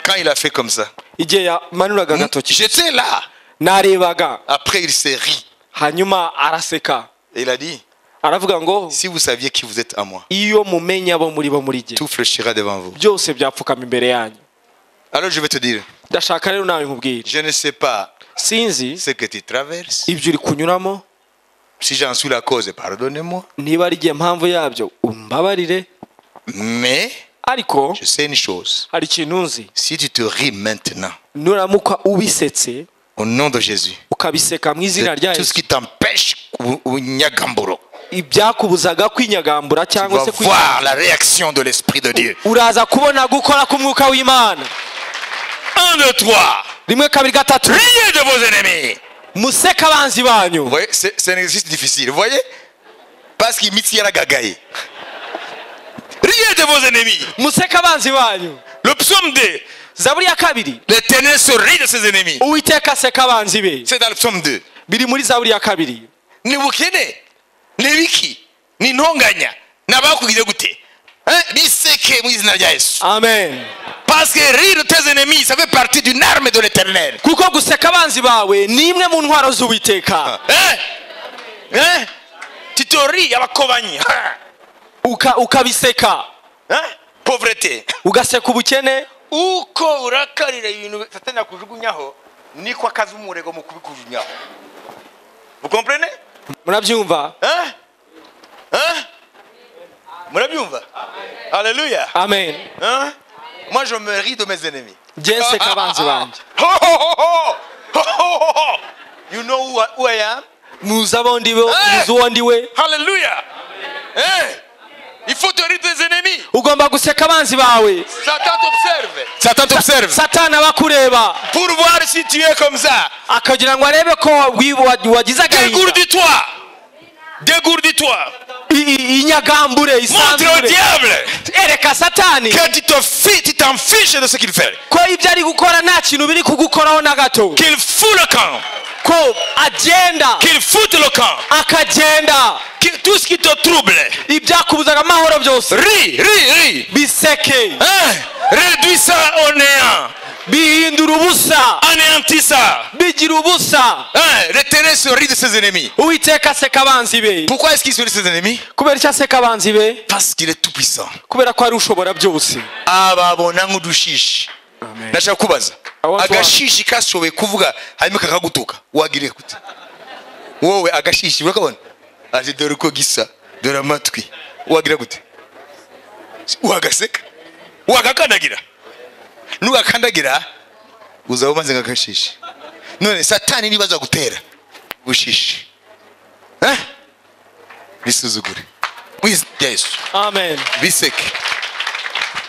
Quand il a fait comme ça, igihe yamanuraga agatoki j'étais là. narebaga Après, il s'est ri. hanyuma araseka Et il a dit aravuga ngo Si vous saviez qui vous êtes à moi, iyo mumenya abo muri bo muri jye tout fléchira devant vous. byose byapfukama imbere yanyu Alors je vais te dire ndashaka rero nawe nkubwire Je ne sais pas sinzi ce que tu traverses. ibyo uri kunyuramo Si j'en suis la cause, pardonnez-moi. niba ari igihe mpamvu yabyo umbabarire Mais ariko je sais une chose hari ikintu nzi si tu te ris maintenant, nuramuka ubisetse au nom de Jésus, ukabiseka mu de izina rya tout ce yesu qui t'empêche ou- ou Nyagamboro. ibyakubuzaga kwinyagambura Tu cyangwa vas se kwi- voir la réaction de l'Esprit de Dieu. uraza kubona gukora k'umwuka w'imana Un, deux, trois. rimwe kabiri gatatu Riez de vos ennemis. museka abanzi Vous banyu voyez, c'est c'est un exercice difficile. Vous voyez Parce qu'il mitie la gagaï. Riez de vos ennemis. museka abanzi banyu Le psaume 2. zaburi ya kabiri L'éternel se rit de ses ennemis. uwiteka aseka abanzi be C'est dans le psaume 2. biri muri zaburi ya kabiri ni bukene ni biki ni intonganya ni abakubwira gute Hein? biseke mu izina rya yesu amen parce que rire tes ennemis ça fait partie d'une arme de l'éternel kuko guseka abanzi bawe ni imwe mu ntwaro z'uwiteka Hein? Hein? titori abakobanyi Ha! Uka- ukabiseka Hein? pauvreté ugaseka ubukene uko urakarira ibintu satani akujugunyaho niko akazi umurego mu kubikujugunyaho ukomprene murabyumva Hein? Hein? murabyumva haleluya amen Hein? Moi, je me ris de mes ennemis. njye nseka abanzi banjye Ho, ho, ho, ho! Ho, ho, ho, ho! You know who I, who I am? muzi abo ndi we Eh! muzi uwo ndi we Hallelujah! Hein? Il faut te rire de tes ennemis. ugomba guseka abanzi bawe Satan t'observe. Satan t'observe. satana abakureba Pour voir si tu es comme ça. akagira ngo arebe ko wi- wa- wagize agahinda Dégourdis-toi. Dégourdis-toi. I- i- inyagambure Montre au isanzure diable ereka satani que tu te fi- tu t'en fiches de ce qu'il fait. ko ibyo ari gukora nta kintu biri kugukoraho na gato Qu'il fout le camp. ko agenda Qu'il foute le camp. akagenda Que tout ce qui te trouble. ibyakubuzaga amahoro byose Ris, ris, ris. biseke Hein? Réduis ça au néant. bihindura ubusa Anéantis ça. bigira ubusa Hein? L'éternel se rit de ses ennemis. uwiteka aseka abanzi be Pourquoi est-ce qu'il se rit de ses ennemis kubera icyo aseka abanzi be Parce qu'il est tout puissant. kubera ko ari ushobora byose ababona nk'udushishi ndashaka kubaza Aho tuwa- agashishi kashoboye kuvuga hanyuma kakagutuka wagiriye gute wowe agashishi urakabona ati dore uko gisa dore amatwi wagira gute wagaseka wagakandagira nugakandagira uzaba umaze nk'agashishi none satani niba aza gutera bushishi Eh? bisuzugure mu izina rya yesu amen biseke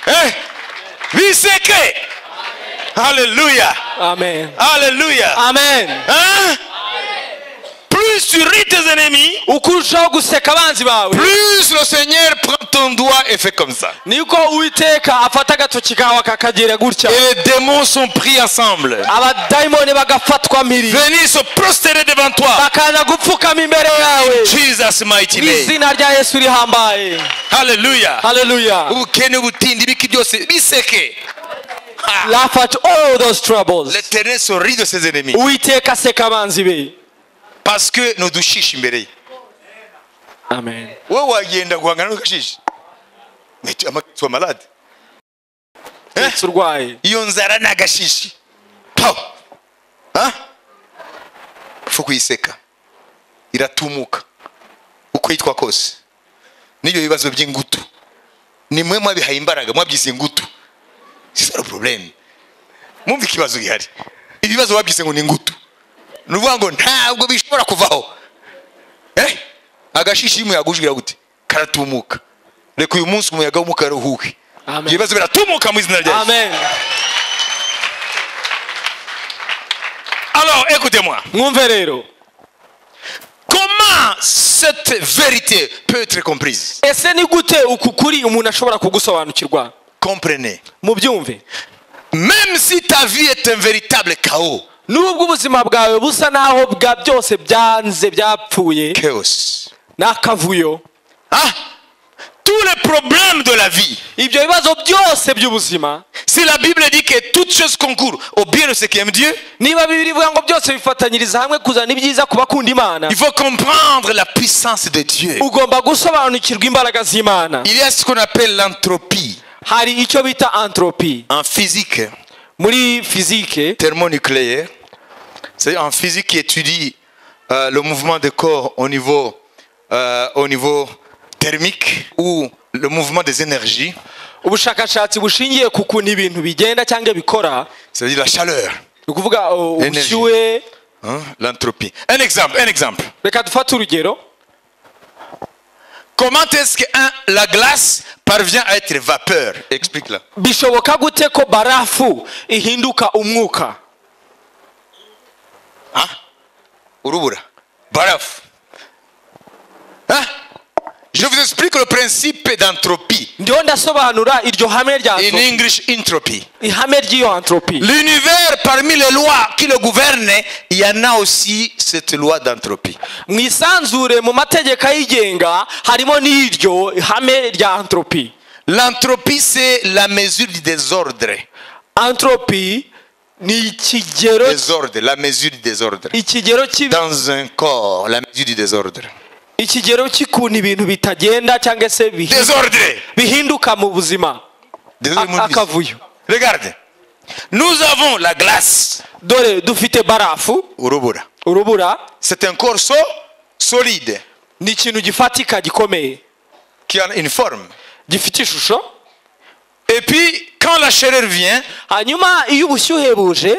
Eh? biseke haleluya amen haleluya amen Hein? plus tu ris Prie tes ennemis. ukurushaho guseka abanzi bawe Plus le Seigneur prend ton doigt et fait comme ça. niko uwiteka afata agatoki kawe akakagera gutya Et les démons sont pris ensemble. abadayimoni bagafatwa mpiri Venez se prosterner devant toi. bakaza gupfukama imbere yawe Jesus mighty mu name. izina rya yesu rihambaye Hallelujah. haleluya ubukene ubutindi ibiki byose biseke Ha! laugh at all those troubles l'Éternel se rit de ses ennemis uwiteka aseka abanzi be parce que ntudushisha imbere ye amen wowe wagenda guhangana n'udushisha amakitwa malade ndetse urwaye iyo nzara ni agashishi pawu ha upfa kuyiseka iratumuka uko yitwa kose n'ibyo bibazo by'ingutu ni mwe mwabihaye imbaraga mwabyise ingutu sisaro porobulemu mwumva ikibazo gihari ibibazo babyise ngo ni ingutu ni ukuvuga ngo ntabwo bishobora kuvaho eh agashishi iyo umuyaga uje ugira gute karatumuka reka uyu munsi umuyaga w'umukara uhuhe Amen. ibibazo biratumuka mu izina rya Yesu. amen alors écoutez-moi mwumve rero comment cette vérité peut être comprise. ese ni gute uku kuri umuntu ashobora kugusobanukirwa Comprenez. mubyumve Même si ta vie est un véritable chaos, nubwo ubuzima bwawe busa naho bwa byose byanze byapfuye chaos, n'akavuyo ah, tous les problèmes de la vie ibyo bibazo byose by'ubuzima si la Bible dit que toutes choses concourent au bien de ceux qui aiment Dieu niba bibiri bivuga ngo byose bifatanyiriza hamwe kuzana ibyiza ku bakunda imana il faut comprendre la puissance de Dieu. ugomba gusobanukirwa imbaraga z'imana Il y a ce qu'on appelle l'entropie hari icyo bita antropi en physique muri fizike thermonucléaire. C'est en physique qui étudie euh, le mouvement des corps au niveau, euh, au niveau thermique ou le mouvement des énergies, ubushakashatsi bushingiye ku kuntu ibintu bigenda cyangwa bikora c'est-à-dire la chaleur, ni ukuvuga o, Energy. ubushyuhe hein, l'entropie. un exemple un exemple reka dufate urugero comment est-ce que un, la glace parvient à être vapeur Explique-la. bishoboka gute ko barafu ihinduka umwuka Urubura. Baraf Hein? Je vous explique le principe d'entropie. ndiho ndasobanura iryo hame rya In anthropi- English, entropy. ihame ry'iyo antropi L'univers, parmi les lois qui le gouvernent, il y en a aussi cette loi d'entropie. mu isanzure mu mategeko ayigenga harimo n'iryo ihame rya antropi L'entropie, c'est la mesure du désordre. antropi ni ikigero Désordre, la mesure du désordre. ikigero cy'ibi- Dans un corps, la mesure du désordre. ikigero cy'ukuntu ibintu bitagenda cyangwa se bihi- désordre bihinduka mu buzima Désolé, mon A- fils. akavuyo regarde nous avons la glace dore dufite barafu Urubura. urubura C'est un corps so- solide ni ikintu gifatika gikomeye qui a une forme. gifite ishusho et puis quand la chaleur vient hanyuma iyo ubushyuhe buje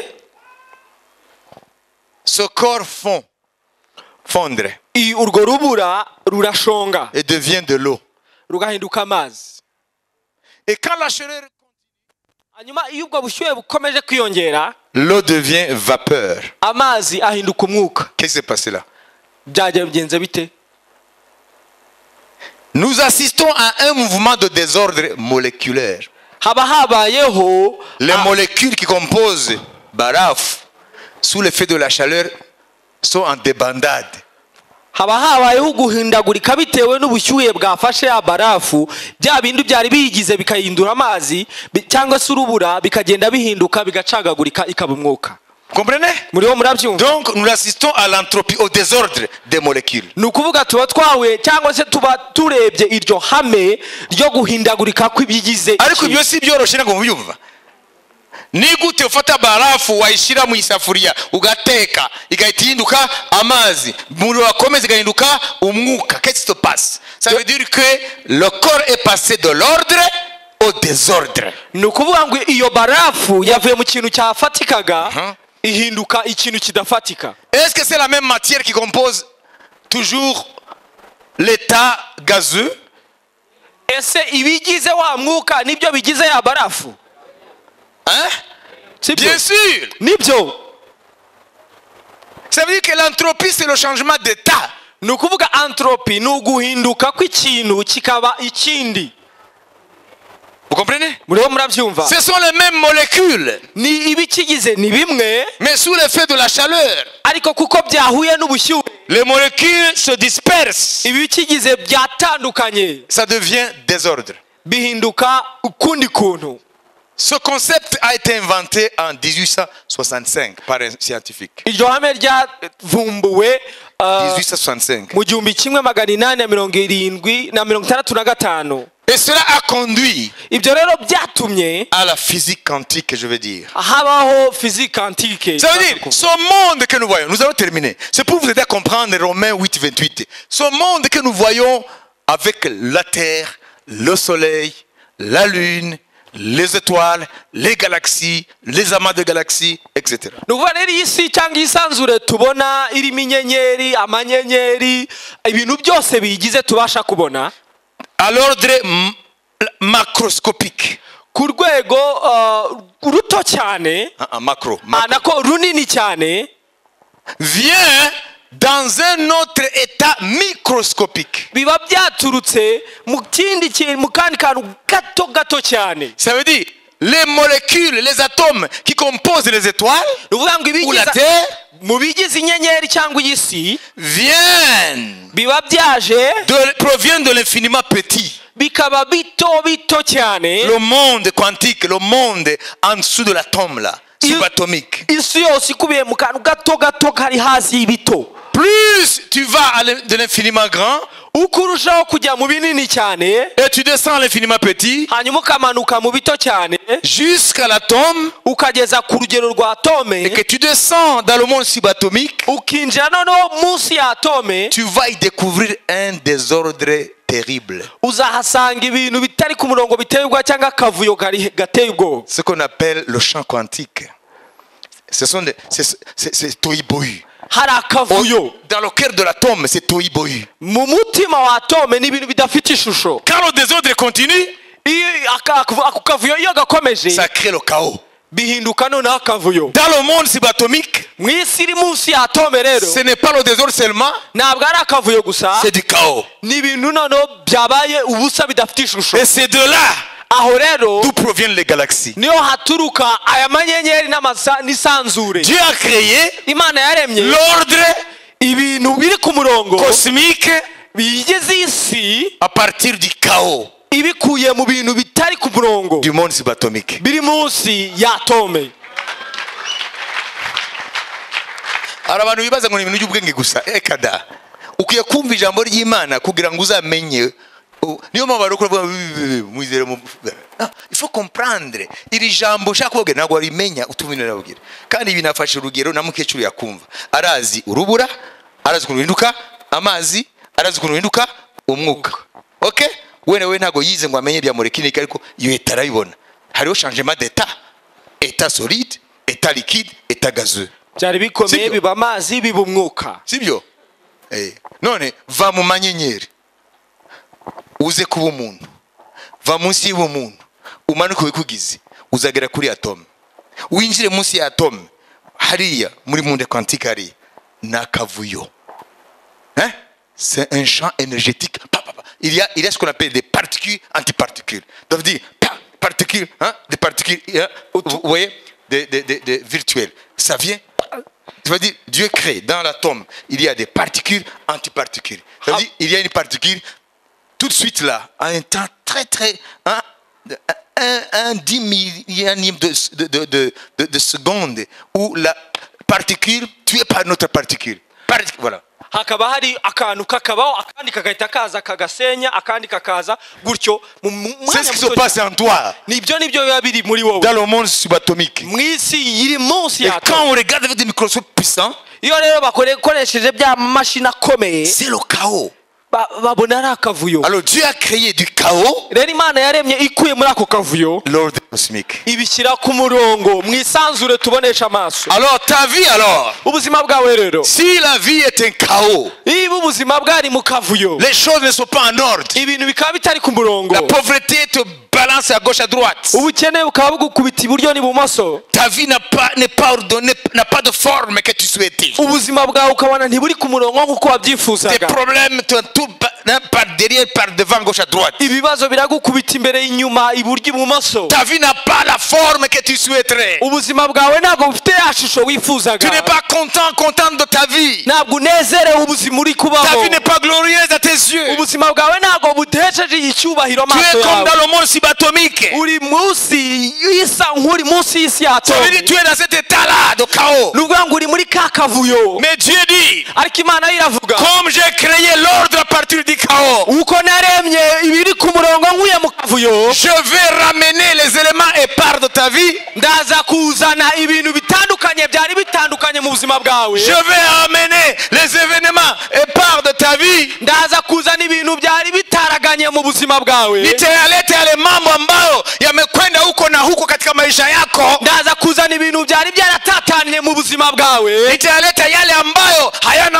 Ce corps fond, fondre i- urwo rubura rurashonga et devient de l'eau. rugahinduka amazi Et quand la chaleur, hanyuma iyo ubwo bushyuhe bukomeje kwiyongera l'eau devient vapeur. amazi ahinduka umwuka Qu'est-ce qui s'est passé là byajya bigenze bite Nous assistons à un mouvement de désordre moléculaire. haba habayeho Les a- molécules qui composent Baraf, sous l'effet de la chaleur, sont en débandade. haba habayeho guhindagurika bitewe n'ubushyuhe bwafashe ya barafu bya bindi byari biyigize bikahindura amazi bi- cyangwa se urubura bikagenda bihinduka bigacagagurika ikaba umwuka Vous comprenez muriho murabyumva Donc nous assistons à l'entropie, au désordre des molécules. ni ukuvuga tuba twahuye cyangwa se tuba turebye iryo hame ryo guhindagurika kw'ibigize ariko ikintu. ibyo si byoroshye ntabwo mubyumva ni gute ufata barafu wayishyira mu isafuriya ugateka igahita ihinduka amazi umuriro wakomeza igahinduka umwuka qu'est-ce qui se passe ça veut dire que le corps est passé de l'ordre au désordre ni ukuvuga ngo iyo barafu yavuye mu kintu cyafatikaga Mhm. ihinduka ikintu kidafatika est-ce que c'est la même matière qui compose toujours l'état gazeux ese ibigize wa mwuka nibyo bigize ya barafu hein sibyo bien sûr nibyo ça veut dire que l'entropie c'est le changement d'état ni ukuvuga antropi ni uguhinduka kw'ikintu kikaba ikindi Vous comprenez muriho murabyumva Ce sont les mêmes molécules, ni ibikigize ni bimwe mais sous l'effet de la chaleur, ariko kuko byahuye n'ubushyuhe les molécules se dispersent. ibikigize byatandukanye Ça devient désordre. bihinduka ukundi kuntu Ce concept a été inventé en 1865 par un scientifique. iryo hame ryavumbuwe ah, 1865. mu gihumbi kimwe magana inani na mirongo irindwi na mirongo itandatu na gatanu Et cela a conduit ibyo rero byatumye à la physique quantique, je veux dire. habaho fizike antike Ça veut dire, ce monde que nous voyons, nous allons terminer. C'est pour vous aider à comprendre Romains 8, 28. Ce monde que nous voyons avec la Terre, le Soleil, la Lune, les étoiles, les galaxies, les amas de galaxies, etc. ni ukuvuga rero iyi si cyangwa iyisanzure tubona irimo inyenyeri amanyenyeri ibintu byose biyigize tubasha kubona À l'ordre m- macroscopique. ku rwego ah, ruto cyane Hein, en macro. ah, macro. nako runini cyane Vient dans un autre état microscopique. biba byaturutse mu kindi kintu mu kandi kantu gato gato cyane Ça veut dire, les molécules, les atomes qui composent les étoiles ni ukuvuga ngo ou la ibigize Terre mu bigize inyenyeri cyangwa iyi si viennent biba byaje de, proviennent de l'infiniment petit. bikaba bito bito cyane Le monde quantique, le monde en dessous de l'atome là, Il- subatomique. isi yose ikubiye mu kantu gato gato kari hasi y'ibito Plus tu vas à l'in- de l'infiniment grand uko urushaho kujya mu binini cyane et tu descends à l'infiniment petit hanyuma ukamanuka mu bito cyane jusqu'à l'atome ukageza ku rugero rwa et tome que tu descends dans le monde subatomique, ukinjira noneho munsi ya tome tu vas y découvrir un désordre terrible. uzahasanga ibintu bitari ku murongo biteye ubwoba cyangwa akavuyo kari- gateye ubwoba Ce qu'on appelle le champ quantique. Ce sont des, c'est, c'est, c'est tohubohu. hari akavuyo Dans le cœur de l'atome, c'est tohubohu. mu mutima wa tome ni ibintu bidafite ishusho Quand le désordre continue, iyo aka- ako kavuyo iyo gakomeje ça crée le chaos. bihinduka noneho akavuyo Dans le monde subatomique, mu isi iri munsi ya tome rero ce n'est pas le désordre seulement, ntabwo ari akavuyo gusa c'est du chaos. ni ibintu noneho byabaye ubusa bidafite ishusho Et c'est de là aho rero d'où proviennent les galaxies. niho haturuka aya manyenyeri n'amasa- n'isanzure Dieu a créé imana yaremye l'ordre ibintu biri ku murongo cosmique bigeze isi à partir du chaos ibikuye mu bintu bitari ku murongo du monde subatomique. biri munsi ya tome hari abantu bibaza ngo ni ibintu by'ubwenge gusa ekada ukwiye kumva ijambo ry'imana kugira ngo uzamenye u- niyo mpamvu bari kuvuga mwizere mu Ah, ifu komprandire iri jambo ushaka kubabwira ntabwo warimenya utumvira arabwira kandi ibi nafashe urugero na mukecuru yakumva arazi urubura arazi ukuntu ruhinduka amazi arazi ukuntu ruhinduka umwuka ok wenda we ntabwo yize ngo amenye ibya molekinike ariko iyo leta arabibona hariho changement d'etat etat solide etat liquide etat gazeux byari bikomeye Sibyo. biba amazi biba umwuka sibyo Eh, none va mu manyenyeri uze kuba umuntu va munsi y'ubumuntu umanuke wikugize uzagera kuri atome winjire munsi ya atome hariya muri monde quantique hariya ni akavuyo Hein? C'est un champ énergétique. Pa, pa, pa. Il, y a, il y a ce qu'on appelle des particules, antiparticules. Donc, dit, pa, particules, hein, des particules, hein, vous vous voyez, des, des, des, des virtuelles. Ça vient. pa. Ça veut dire, Dieu crée dans l'atome, il y a des particules, antiparticules. Ça veut Ah. dire, il y a une particule tout de suite là, à un temps très, très. Hein, de- un, un dix millionième de, de, de, de, de- de seconde où la particule tuée par notre particule. Parti- voilà. hakaba hari akantu kakabaho akandi kagahita kaza kagasenya akandi kakaza gutyo mu mu- C'est mwanya ce qui se muto passe en toi, nibyo nibyo biba biri muri wowe dans le monde subatomique. mu isi iri munsi Et ya quand tome on regarde avec des microscopes puissants, iyo rero bakoresheje bya mashini akomeye c'est le chaos. ba- babona ari akavuyo Alors Dieu a créé du chaos rero imana yaremye ikuye muri ako kavuyo l'ordre cosmique. ibishyira ku murongo mwisanzure tubonesha amaso Alors ta vie alors, ubuzima bwawe rero si la vie est un chaos, niba ubuzima bwari mu kavuyo les choses ne sont pas en ordre. ibintu bikaba bitari ku murongo La pauvreté te balance à gauche à droite. ubukene bukaba bugukubita iburyo n'ibumoso Ta vie n'a pas n'est pas ordonnée, n'a pas de forme que tu souhaitais. ubuzima bwawe ukabona ntiburi ku murongo nk'uko Tes wabyifuzaga problèmes te tout par derrière, par devant, gauche à droite. ibibazo biragukubita imbere inyuma iburyo ibumoso Ta vie n'a pas la forme que tu souhaiterais. ubuzima bwawe ntabwo bufite ya shusho Tu n'es wifuzaga pas content, contente de ta vie. ntabwo unezerewe ubuzima uri Ta kubaho vie n'est pas glorieuse à tes yeux. ubuzima bwawe ntabwo budesheje icyubahiro Tu amaso es comme yawe dans le monde subatomique. uri munsi y'isa nk'uri munsi y'isi Ça veut dire que yatowe tu es dans cet état-là de chaos. ni ukuvuga ngo uri muri ka kavuyo Mais Dieu dit, ariko imana yo iravuga comme j'ai créé l'ordre à partir du chaos, uko naremye ibiri ku murongo nkuye mu kavuyo je vais ramener les éléments épars de ta vie. ndaza kuzana ibintu bitandukanye byari bitandukanye mu buzima bwawe Je vais ramener les événements épars de ta vie. ndaza kuzana ibintu byari bitaraganye mu buzima bwawe Nitayalete yale mambo ambayo yamekwenda huko na huko katika maisha yako. ndaza kuzana ibintu byari byaratatanye mu buzima bwawe Nitayaleta yale ambayo hayana,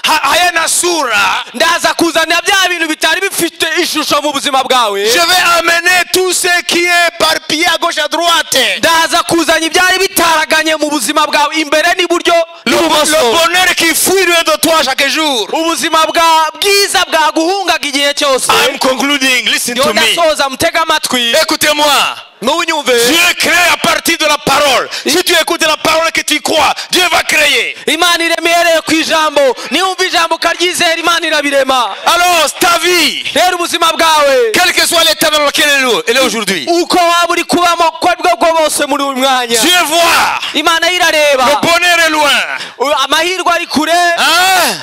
ha, hayana sura. ndaza kuzana bya bintu bitari bifite ishusho mu buzima bwawe Je vais amener tout ce qui est éparpillé à gauche à droite. ndaza kuzana ibyari bitaraganye mu buzima bwawe imbere n'iburyo Le, le n'ibumoso bonheur qui fuit de toi chaque jour. ubuzima bwa bwiza bwaguhungaga igihe cyose I'm concluding. Listen Ndiyo to me. ndasoza mutega amatwi Écoutez-moi. n'unyumve Dieu crée à partir de la parole. Si tu écoutes la parole que tu crois, Dieu va créer. imana irema ihereye ku ijambo niwumva ijambo ukaryizera imana irabirema Alors, ta vie, rero ubuzima bwawe quel que soit l'état dans lequel elle est- elle est aujourd'hui, uko waba uri kubamo uko ari bwo bwo bose muri uyu mwanya Dieu voit. imana yo Le irareba bonheur est loin. U- amahirwe ari kure Hein?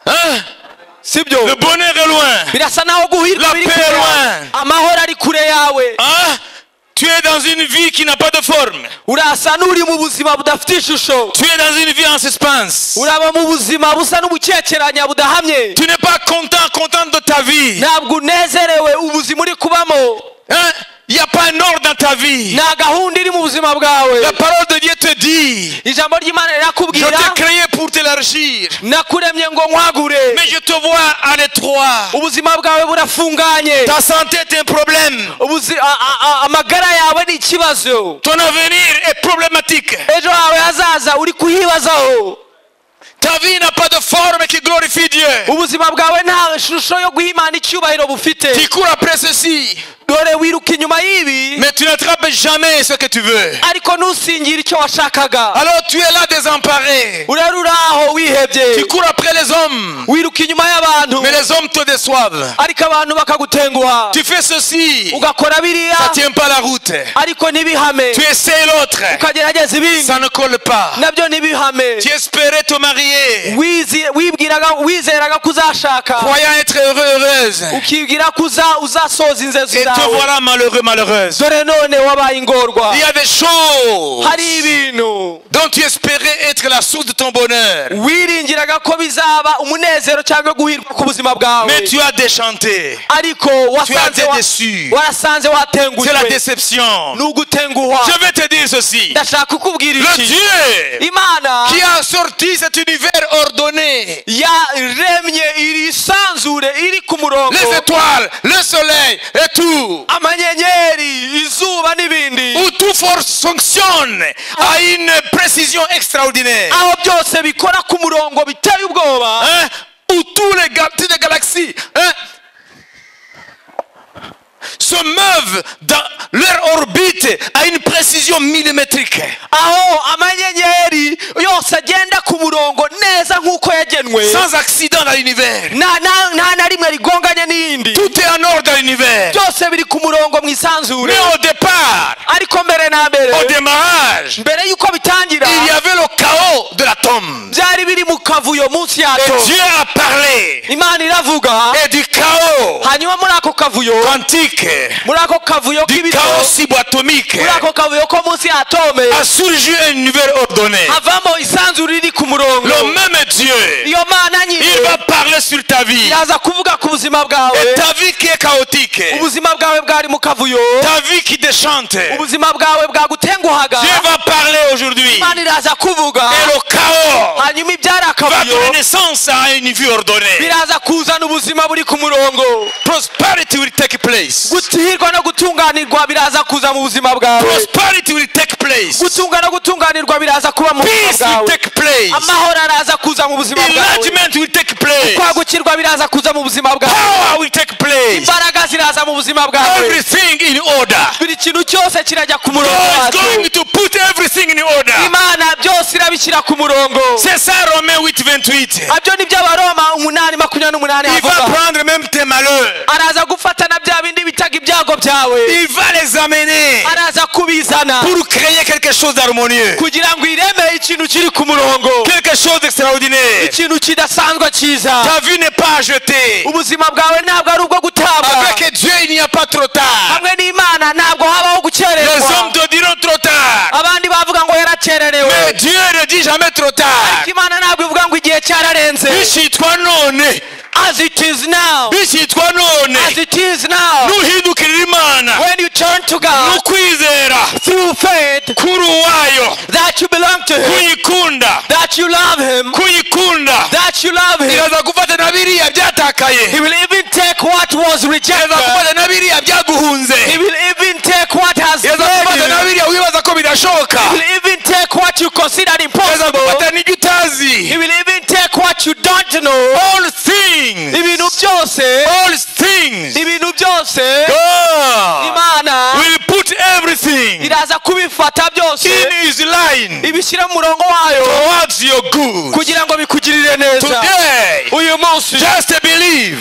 Hein? Le sibyo bonheur est loin. birasa naho guhirwa La biri paix kure loin. amahoro ari kure yawe Hein? Tu es dans une vie qui n'a pas de forme. urasa n'uri mu buzima budafite ishusho Tu es dans une vie en suspense. uraba mu buzima busa n'ubukekeranya budahamye Tu n'es pas content, contente de ta vie. ntabwo unezerewe ubuzima uri kubamo Hein? Il n'y a pas un ordre dans ta vie. nta gahunda iri mu buzima bwawe La parole de Dieu te dit, ijambo ry'imana je rirakubwira t'ai créé pour t'élargir. nakuremye ngo nkwagure Mais je te vois à l'étroit. ubuzima bwawe burafunganye Ta santé est un problème. Ubuzi- a- a- a- amagara yawe ni ikibazo Ton avenir est problématique. ejo hawe hazaza uri kuhibazaho Ta vie n'a pas de forme qui glorifie Dieu. ubuzima bwawe nta shusho yo guha imana icyubahiro Tu bufite cours après ceci, dore wiruka inyuma y'ibi mais tu n'attrapes jamais ce que tu veux. ariko ntusingire icyo washakaga Alors tu es là désemparé. urari aho Tu wihebye cours après les hommes, wiruka inyuma y'abantu mais les hommes te déçoivent. ariko abantu bakagutenguha Tu fais ceci, ugakora biriya ça ne tient pas la route. ariko ntibihame Tu essaies l'autre, ukagerageza ibindi ça ne colle pas. nabyo ntibihame Tu espérais te marier, Wizi- wibwiraga wizeraga ko uzashaka croyant être heureux, heureuse, ukibwira ko uza- uzasoza et inzozi te zawe voilà malheureux, malheureuse. dore none wabaye ingorwa Il y a des choses hari ibintu dont tu espérais être la source de ton bonheur, wiringiraga ko bizaba umunezero cyangwa guhirwa ku buzima bwawe mais tu as déchanté. ariko wasanze été wa- déçu. warasanze C'est la watengushwe déception. ni ugutenguhwa Je vais te dire ceci. ndashaka kukubwira Le iki Dieu imana qui a sorti cet univers ordonné, yaremye iri sanzure iri ku les murongo étoiles, le soleil et tout, amanyenyeri izuba n'ibindi où tout force fonctionne à une précision extraordinaire, aho byose bikora ku murongo biteye ubwoba hein, où tous les ga- toutes les galaxies hein, se meuvent dans leur orbite à une précision millimétrique. aho amanyenyeri yose agenda ku murongo neza nk'uko yagenwe Sans accident dans l'univers. nta na- nta na rimwe rigonganye n'iyindi Tout est en ordre dans l'univers. byose biri ku murongo mu isanzure Mais au départ, ariko mbere na mbere au démarrage, mbere y'uko bitangira il y avait le chaos de l'atome. byari biri mu ukava uyo munsi Et yato Dieu a parlé imana iravuga et du chaos hanyuma muri ako kavuyo quantique, muri ako kavuyo du k'ibito chaos cyberatomique, muri ako kavuyo ko munsi y'atome a surgi une nouvelle ordonnée. havamo isanzure riri ku murongo Le même Dieu, iyo mana nyine il va parler sur ta vie. iraza kuvuga ku buzima Et bwawe ta vie qui est chaotique, ubuzima bwawe bwari mu kavuyo ta vie qui déchante, Dieu ubuzima bwawe bwagutenguhaga va parler aujourd'hui. imana iraza kuvuga Et le chaos hanyuma ibyari va donner akavuyo naissance à une vie ordonnée. biraza kuzana ubuzima buri ku murongo Prosperity will take place. guhirwa no gutunganirwa biraza kuza mu buzima bwawe Prosperity will take place. gutunga no gutunganirwa biraza kuba mu buzima Peace will bwawe take place. amahoro araza kuza mu buzima bwawe Enlargement will take place. kwagukirwa biraza kuza mu buzima bwawe Power will take place. imbaraga ziraza mu buzima bwawe Everything in order. buri kintu cyose kirajya ku murongo God is wacyo going to put everything in order. imana byose irabishyira ku murongo C'est ça Romain 8, 28. abyo ni byo abaroma umunani makumyabiri n'umunani Il va havuga prendre même tes malheurs. araza gufata na bya bindi bitaga ibyago byawe Il va les amener araza kubizana pour créer quelque chose d'harmonieux. kugira ngo ireme ikintu kiri ku murongo Quelque chose d'extraordinaire. ikintu kidasanzwe cyiza Ta vie n'est pas jetée. ubuzima bwawe ntabwo ari ubwo gutabwa Avec Dieu, il n'y a pas trop tard. hamwe n'imana ntabwo habaho Les hommes gukererwa te diront trop tard. abandi bavuga ngo yarakererewe Mais Dieu ne dit jamais trop tard. ariko imana ntabwo ivuga ngo igihe cyararenze Bishitwa none. as it is now Bishitwa none. as it is now Nuhindukirira Imana. when you turn to God Nukwizera. through faith Kuruwayo. that you belong to him Kuyikunda. that you love him Kuyikunda. that you love him Iraza gufata na biriya he byatakaye. will even take what was Iraza rejected gufata na biriya byaguhunze. he will even take what has yeza gufata na failed you biriya wibaza ko bidashoboka he will even take what you consider yeza impossible gufata n'ibyo he utazi will even take what you don't know all things ibintu byose all things ibintu byose God imana will put everything iraza kubifata in byose his line ibishyira mu murongo wayo towards your good kugira ngo bikugirire neza today uyu munsi just believe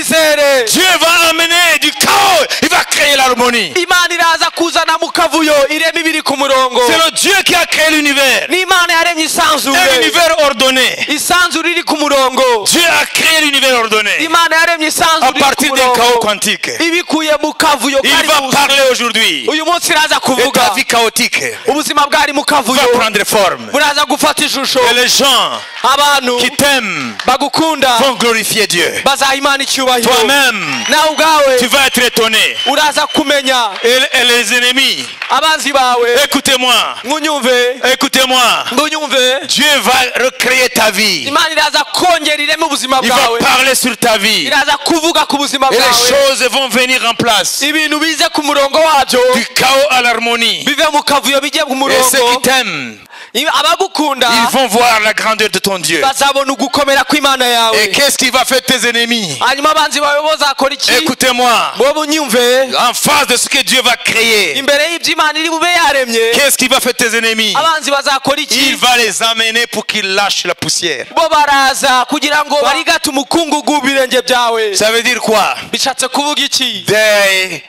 byizere Dieu va amener du chaos il va créer l'harmonie imana iraza kuzana mu kavuyo irema ibiri ku murongo c'est le Dieu qui a créé l'univers n'imana yaremye un isanzure univers ordonné isanzure iri ku murongo Dieu a créé l'univers ordonné imana yaremye à isanzure iri ku partir du chaos murongo quantique ibikuye mu kavuyo il kari va munsi. parler aujourd'hui uyu munsi iraza et kuvuga ta vie chaotique ubuzima bwari mu va kavuyo prendre forme. buraza gufata ishusho Et les gens abantu qui t'aiment bagukunda vont glorifier Dieu. bazaha imana icyubahiro Toi-même, nawe ubwawe tu vas être étonné. uraza kumenya Et, et les ennemis, abanzi bawe écoutez-moi, ngunyumve écoutez-moi. ngunyumve Dieu va recréer ta vie. imana iraza kongera ireme ubuzima Il va bwawe parler sur ta vie. iraza kuvuga ku buzima Et les bwawe choses vont venir en place. ibintu bize ku murongo wabyo Du chaos à l'harmonie. bive mu kavuyo bijye ku Et ceux qui murongo t'aiment, Ibi- abagukunda ils vont voir la grandeur de ton Dieu. bazabona ugukomera kw'imana Et yawe qu'est-ce qui va faire tes ennemis hanyuma abanzi bawe bazakora iki Écoutez-moi. bo bunyumve En face de ce que Dieu va créer, imbere y'ibyo imana iri bube yaremye qu'est-ce qui va faire tes ennemis abanzi bazakora Il iki va les amener pour qu'ils lâchent la poussière. bo baraza kugira ngo barigate umukungugu birenge byawe Ça veut dire quoi bishatse kuvuga iki They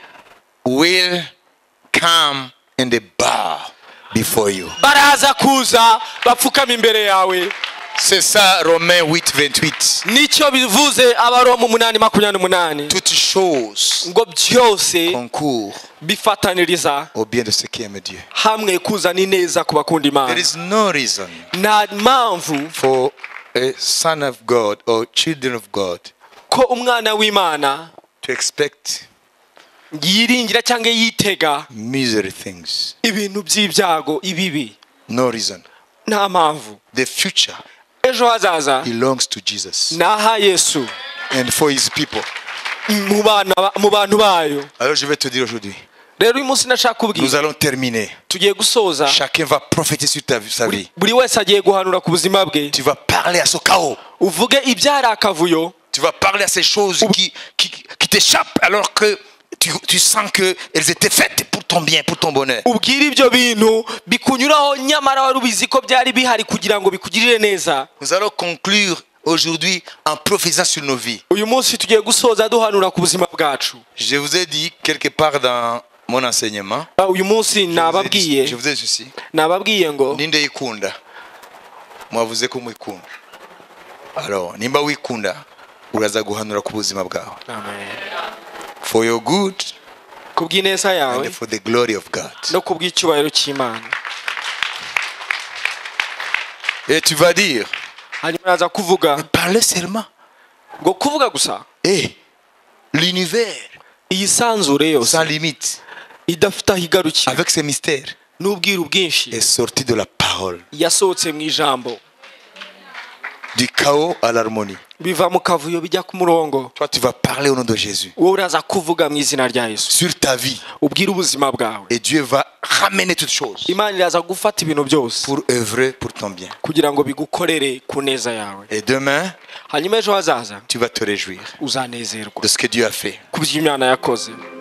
will come in the bar before you. baraza kuza bapfukama imbere yawe C'est ça Romains 8, 28. nicyo bivuze abaroma umunani makumyabiri n'umunani Toutes choses ngo byose concourent bifataniriza au bien de ceux qui aiment Dieu. hamwe kuzana ineza ku There bakunda imana is no reason nta mpamvu for a son of God or children of God ko umwana w'imana to expect yiringira cyangwa yitega misery things. ibintu by'ibyago ibibi No reason. nta mpamvu The future ejo hazaza belongs to Jesus ni aha yesu and for his people. mu bana ba- mu bantu bayo Alors je vais te dire aujourd'hui, rero uyu munsi nashaka nous kubwira allons terminer. tugiye gusoza Chacun va prophétiser sur ta, sa vie. buri wese agiye guhanura ku buzima bwe Tu vas parler à ce chaos. uvuge ibyari akavuyo Tu vas parler à ces choses qui, qui, qui t'échappent alors que tu, tu sens qu'elles étaient faites pour ton bien, pour ton bonheur. ubwire ibyo bintu bikunyuraho nyamara wari ubizi ko byari bihari kugira ngo bikugirire neza Nous allons conclure aujourd'hui en prophétisant sur nos vies. uyu munsi tugiye gusoza duhanura ku buzima bwacu Je vous ai dit quelque part dans mon enseignement, Ah, uyu munsi je vous ai dit, je nababwiye vous ai dit ceci. nababwiye ngo Ninde ikunda mwavuze ko mwikunda Alors, nimba wikunda uraza guhanura ku buzima bwawe for your good ku bw'ineza yawe and for the glory of God. no ku bw'icyubahiro cy'imana Et tu vas dire, hanyuma araza kuvuga parlez seulement. ngo kuvuga gusa Eh, l'univers iyi sanzure sans yose limite, idafite aho igarukira avec ses mystères, n'ubwiru bwinshi est sorti de la parole, yasohotse mu ijambo du chaos à l'harmonie. biva mu kavuyo bijya ku murongo Toi, tu vas parler au nom de Jésus wowe uraza kuvuga mu izina rya yesu sur ta vie ubwire ubuzima bwawe et Dieu va ramener toutes choses imana iraza gufata ibintu byose pour œuvrer pour ton bien. kugira ngo bigukorere ku neza yawe Et demain, hanyuma ejo hazaza tu vas te réjouir uzanezerwa de ce que Dieu a fait. ku by'imana yakoze